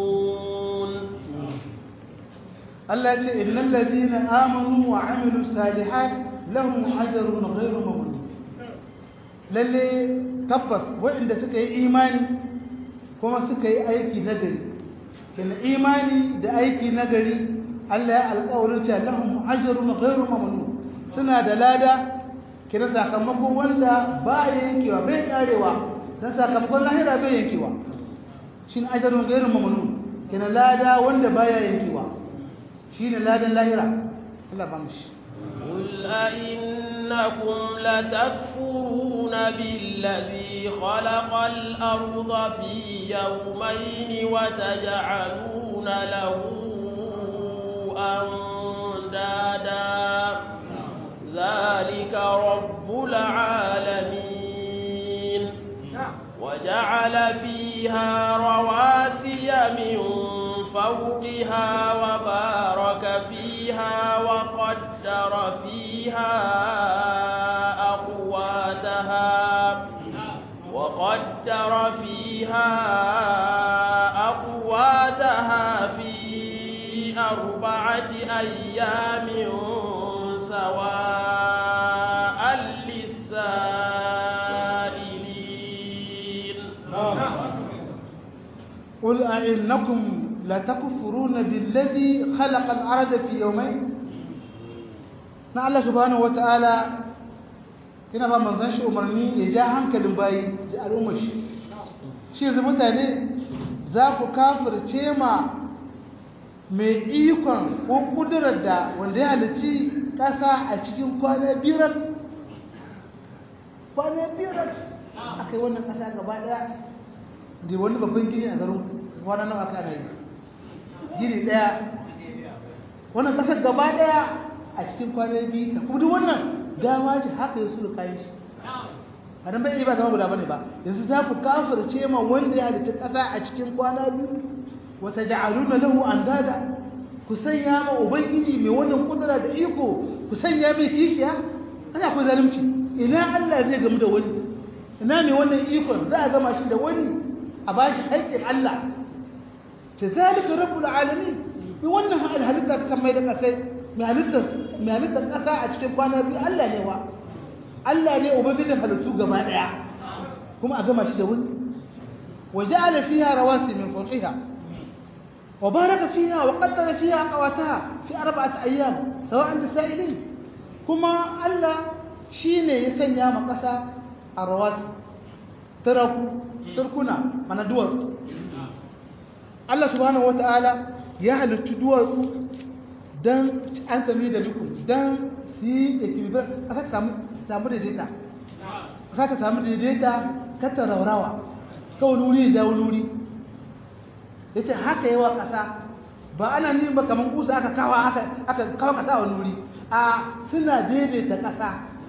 Allah yace innal ladina amanu wa amilus salihat lahum ajrun ghayru mamnun lalle tabbas waɗanda suka yi imani kuma suka yi aiki nagari kina imani da aiki nagari Allah ya alƙawarin cewa lahum ajrun ghairu mamnun suna da lada kina sakamakon wanda ba yankewa bai karewa dan sakamakon lahira bai yankewa shin ajrun ghairu mamnun kina lada wanda baya yankewa shine ladan lahira Allah ba mu shi قل أئنكم لتكفرون بالذي خلق الأرض في يومين وتجعلون له أندادا ذلك رب العالمين وجعل فيها رواسي من فوقها وبارك فيها وقدر فيها أقواتها وقدر فيها أقواتها في أربعة أيام سواء للسائلين قل أئنكم لتكفرون بالذي خلق الأرض في يومين na Allah subhanahu wata'ala yana ba manzon shi umarni ya ja hankalin bayi ji al'ummar shi shi yanzu mutane za ku kafirce ma mai ikon ko kudurar da wanda ya halici ƙasa a cikin kwana biyar kwana biyar aka yi wannan ƙasa gaba ɗaya da wani babban gini a garin kwana nawa aka ana yi gini ɗaya wannan ƙasar gaba ɗaya a cikin kwana biyu ta kuma duk wannan dama ce haka ya su da kayan shi a nan bai iya ba zama guda bane ba yanzu za ku kafirce ma wanda ya halitta ƙasa a cikin kwana biyu wata ja'aluna lahu andada ku sanya ma ubangiji mai wannan kudura da iko ku sanya mai kishiya ana ku zalunci ina Allah zai gamu da wani ina ne wannan ikon za a gama shi da wani a bashi haƙƙin Allah ce zalika rabbul alamin bi wannan halitta ta mai da kasai mai halitta mai halitta kasa a cikin kwana biyu Allah ne wa Allah ne ubangijin halittu gaba daya kuma a gama shi da wani وجعل فيها رواسي من فوقها وبارك فيها وقدر فيها قواتها في أربعة أيام سواء للسائلين كما ألا شيني يسنيا مقسى الرواسي تركوا تركنا من الدول الله سبحانه وتعالى يهل الدول dan an sami da dukun dan su yi equilibrium aka samu daidaita aka samu daidaita kata raurawa kawai wuri ya wani wuri ya ce haka yawa ƙasa ba ana nin ba kamar kusa aka kawo aka kawo ƙasa wani wuri a suna daidaita ƙasa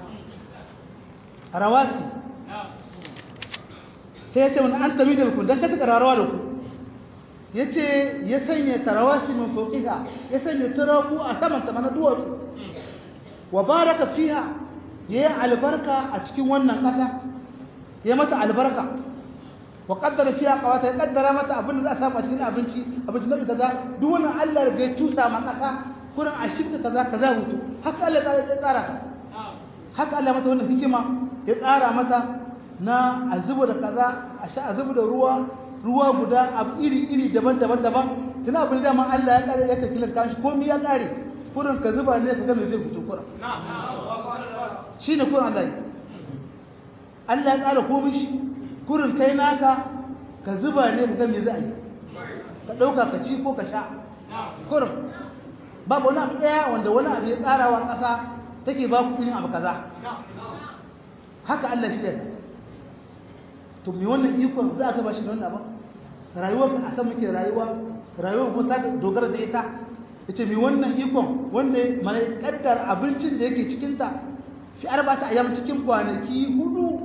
rawasi sai ya ce wani an tabi da ku don kata ƙararrawa da ku ya ce ya sanya tarawasi min fokiha ya sanya turaku a saman ta mana duwatsu wa baraka fiha ya yi albarka a cikin wannan ƙasa ya mata albarka wa kaddara fiya qawata ya kaddara mata abin da za a samu a cikin abinci abinci na kaza duk wannan Allah ya tusa ma kasa kurin a shirka kaza kaza hutu haka Allah ya tsara ta haka Allah mata wannan hikima ya tsara mata na a zuba da kaza a sha a zuba da ruwa ruwa guda abu iri iri daban-daban daban tuna abin da man Allah ya kare ya kakila kan shi komai ya kare kurin ka zuba ne ka ga me zai fito kurin shine kurin Allah Allah ya tsara komai shi kurin kai naka ka zuba ne ga me za a yi ka ɗauka ka ci ko ka sha kurin babu wani abu ɗaya wanda wani abu ya tsara wa ƙasa take ba ku irin abu kaza haka Allah shi da to me wannan ikon za a ba shi da wannan abu rayuwar ka a san muke rayuwa rayuwar kuma ta dogara da ita yace me wannan ikon wanda mana kaddar abincin da yake cikin ta fi arba'ata ayyam cikin kwanaki hudu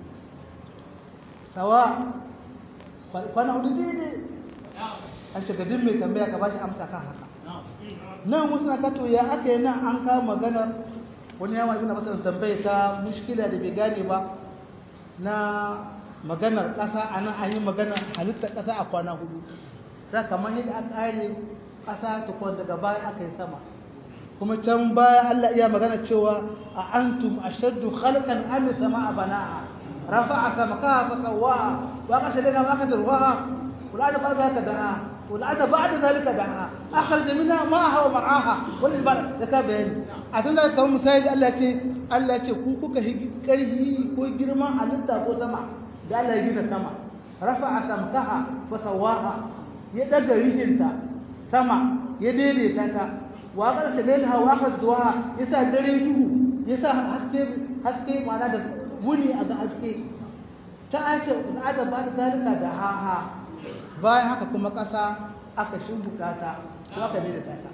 sawa kwana hudu daidai an ce gadin mai tambaya ka bashi amsa kan haka nan wasu na kato ya aka yi nan an kawo maganar wani yawa ibina masa tambaya ta mushkila da bai gane ba na maganar ƙasa a nan an yi maganar halittar ƙasa a kwana hudu za kamar yadda aka ƙare ƙasa ta kwan daga baya aka yi sama kuma can baya Allah iya magana cewa a antum ashaddu khalqan am sama'a bana'a رفع سمكها فسواها وأغش لها وأخذ رواها والآن بعد ذلك دعاها والآن بعد ذلك دعاها أخرج منها ماءها ومرعاها والإبارة يتابعين أتون ذلك كون مسايد الله تي الله تي كوكو كرهي كو جرما ألتا كو سما قال الله يجينا سما رفع سمكها فسواها يدق ريجنتا سما يديري تاتا وأغش لها وأخذ رواها يسا دريجه يسا حسكي حسكي معناه wuni a ga haske ta ake al'ada ba da zalika da haha bayan haka kuma ƙasa aka shimbuka ta ko aka da ta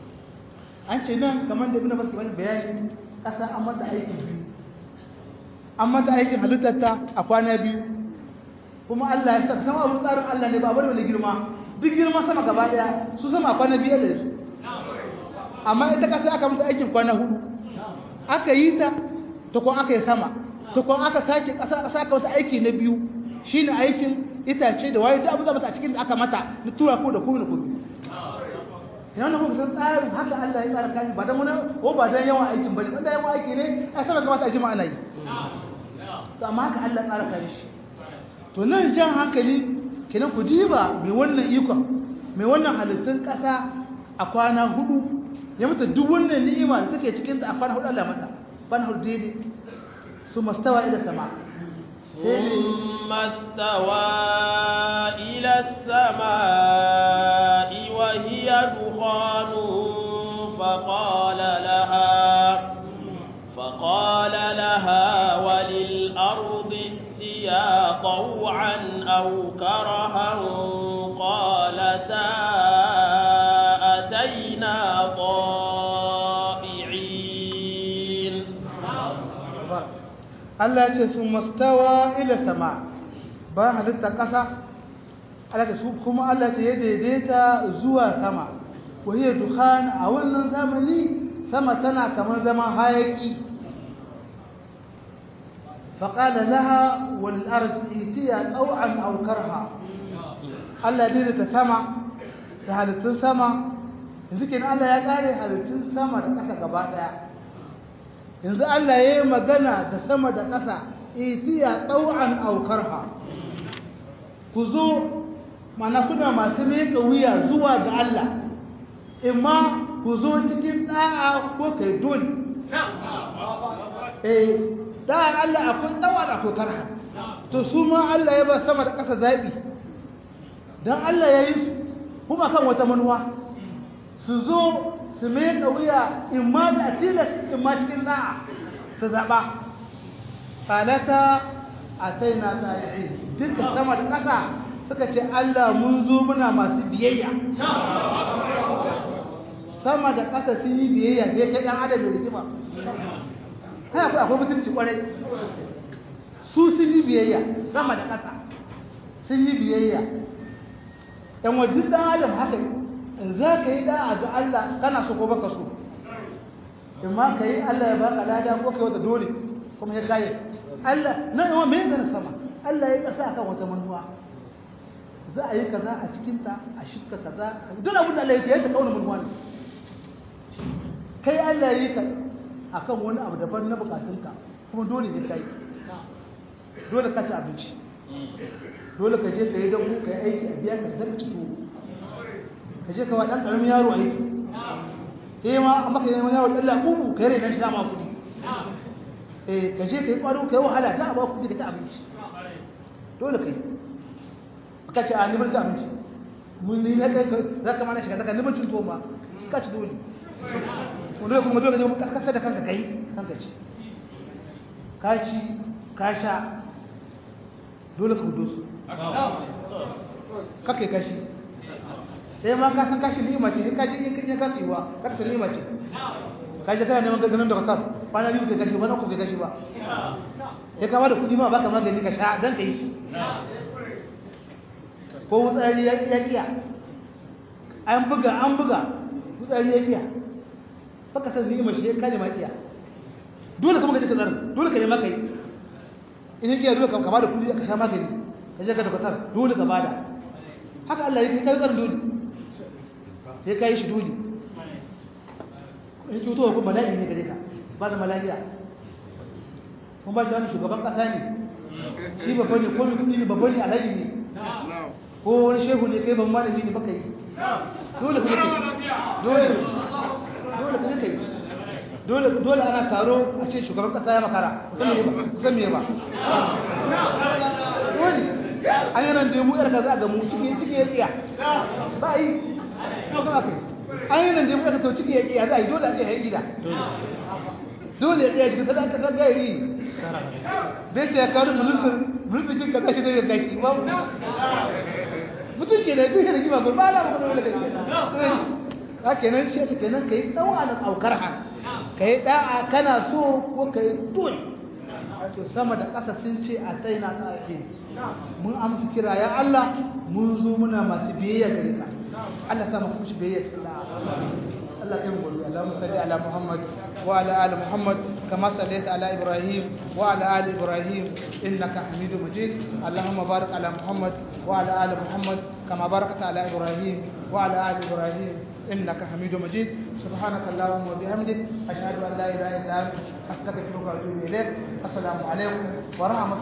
an ce nan kamar da ibn Abbas bani bayani ƙasa an mata aikin biyu an mata aikin halittar ta a kwana biyu kuma Allah ya saka sama abun tsarin Allah ne ba bane wani girma duk girma sama gaba daya su sama a kwana biyu da su amma ita ƙasa aka mata aikin kwana hudu aka yi ta ta kuma aka yi sama tukun aka sake saka wasu aiki na biyu shine aikin itace da waye duk abu da a cikin da aka mata na tura ko da kuma da kuma yana kuma san tsarin haka Allah ya tsara kai ba dan wani ko ba dan yawan aikin bane dan yawan aiki ne ai sama kamata a ji ma ana yi to amma haka Allah tsara kai shi to nan jan hankali kenan ku diba mai wannan ikon mai wannan halittun kasa a kwana hudu ya mata duk wannan ni'ima da take cikin ta a kwana hudu Allah mata kwana hudu daidai ثم استوى إلى السماء ثم استوى إلى السماء وهي Allah ya ce sun mastawa ila sama bayan halitta ƙasa Allah ce su kuma Allah ce ya daidaita zuwa sama wahiyar dukhan a wannan zamani sama tana kamar zaman hayaki faƙala laha wal ardi itiya taw'an aw karha Allah ya daidaita sama da halittun sama yanzu kenan Allah ya kare halittun sama da ƙasa gaba ɗaya yanzu Allah ya yi magana da sama da ƙasa itiya taw'an aw karha ku zo mana kuna masu miƙa wuya zuwa ga Allah imma ku zo cikin ɗa'a ko kai dole eh ɗa'ar Allah akwai ɗawa da akwai karha to su ma Allah ya ba sama da ƙasa zaɓi don Allah ya yi su kuma kan wata manuwa su zo su miƙa wuya imma da atilas imma cikin ɗa'a su zaɓa falata a sai na tsari'i duka sama da ƙasa suka ce Allah mun zo muna masu biyayya sama da ƙasa sun yi biyayya sai kai ɗan adam da rigima kai akwai akwai mutunci ƙwarai su sun yi biyayya sama da ƙasa sun yi biyayya ɗan wajen ɗan adam haka za ka yi ɗa'a ga Allah kana so ko baka so in ma ka yi Allah ya baka lada ko kai wata dole kuma ya kaye Allah na yawan mai gana sama Allah ya ƙasa akan wata manuwa za a yi kaza a cikinta a shifka kaza duk abin da Allah ya yadda kauna manuwa ne kai Allah ya yi ka akan wani abu daban na bukatunka kuma dole ne kai dole ka ci abinci dole ka je ka yi dabu ka yi aiki a biya ka zaka ci tuwo ka je ka wa ɗan ƙaramin yaro aiki sai ma an maka yi wani yaro ɗan laƙuƙu ka yi rai na shi dama kuɗi eh ka je ka yi ƙwaro ka yi wahala da a ba kuɗi ka ci abinci dole ka yi ka ce a nimar ci abinci mun ni na kai za ka mana shiga zaka nimar cin tuwo ma ka ci dole wanda kuma dole ne ka kasa da kanka kai kanka ci ka ci ka sha dole ka hudu su kakai kashi sai ma ka san kashi ni'ima ce sai ka ji in kaje ka tsiwa ka san ni'ima ce ka je kana neman ganin da kasar kwana biyu kai kashi wani ku kai kashi ba sai ka bada kuɗi ma baka magani ka sha dan ka yi shi ko wutsari ya kiya an buga an buga wutsari ya kiya baka san ni'ima shi ka ne ma kiya dole kuma ka je ka tsara dole ka nema kai in kiya dole ka bada kuɗi ka sha magani ka je ka da kasar dole ka bada haka Allah ya kai tsarin dole sai ka yi shi dole in cuto ko bala'i ne gare ka ba da mala'iya kun ba shi wani shugaban kasa ne shi babba ne ko mutum ne babba ne alhaji ne ko wani shehu ne kai ban malami ne baka yi dole ka kai dole dole ka kai dole dole ana taro a ce shugaban kasa ya makara kusan me ba dole an yi nan da mu yar kaza ga mu ciki ciki ya tsiya ba yi kuma kai an yi nan da mu yar to ciki ya tsiya za a yi dole a ce ya gida dole ya tsaya cikin sadaka ta gairi bai ce ya kawo ministan ministan kin kaza shi zai gashi ba mutum ke da duk da kima ko ba la mu dole kai ha kenan ce ta kenan kai dawa da aukar ha kai da'a kana so ko kai dole to sama da ƙasa sun ce a tsaina tsaki mun amsa kira ya Allah mun zo muna masu biyayya gare ka Allah sa mu shi biyayya cikin da'a Allah kai mu godiya Allahumma salli ala Muhammad wa ala ali Muhammad kama sallaita ala Ibrahim wa ala ali Ibrahim innaka Hamidum Majid Allahumma barik ala Muhammad wa ala ali Muhammad kama barakta ala Ibrahim wa ala ali Ibrahim إنك حميد مجيد سبحانك اللهم وبحمدك أشهد أن لا إله إلا أنت أستغفرك وأتوب إليك السلام عليكم ورحمة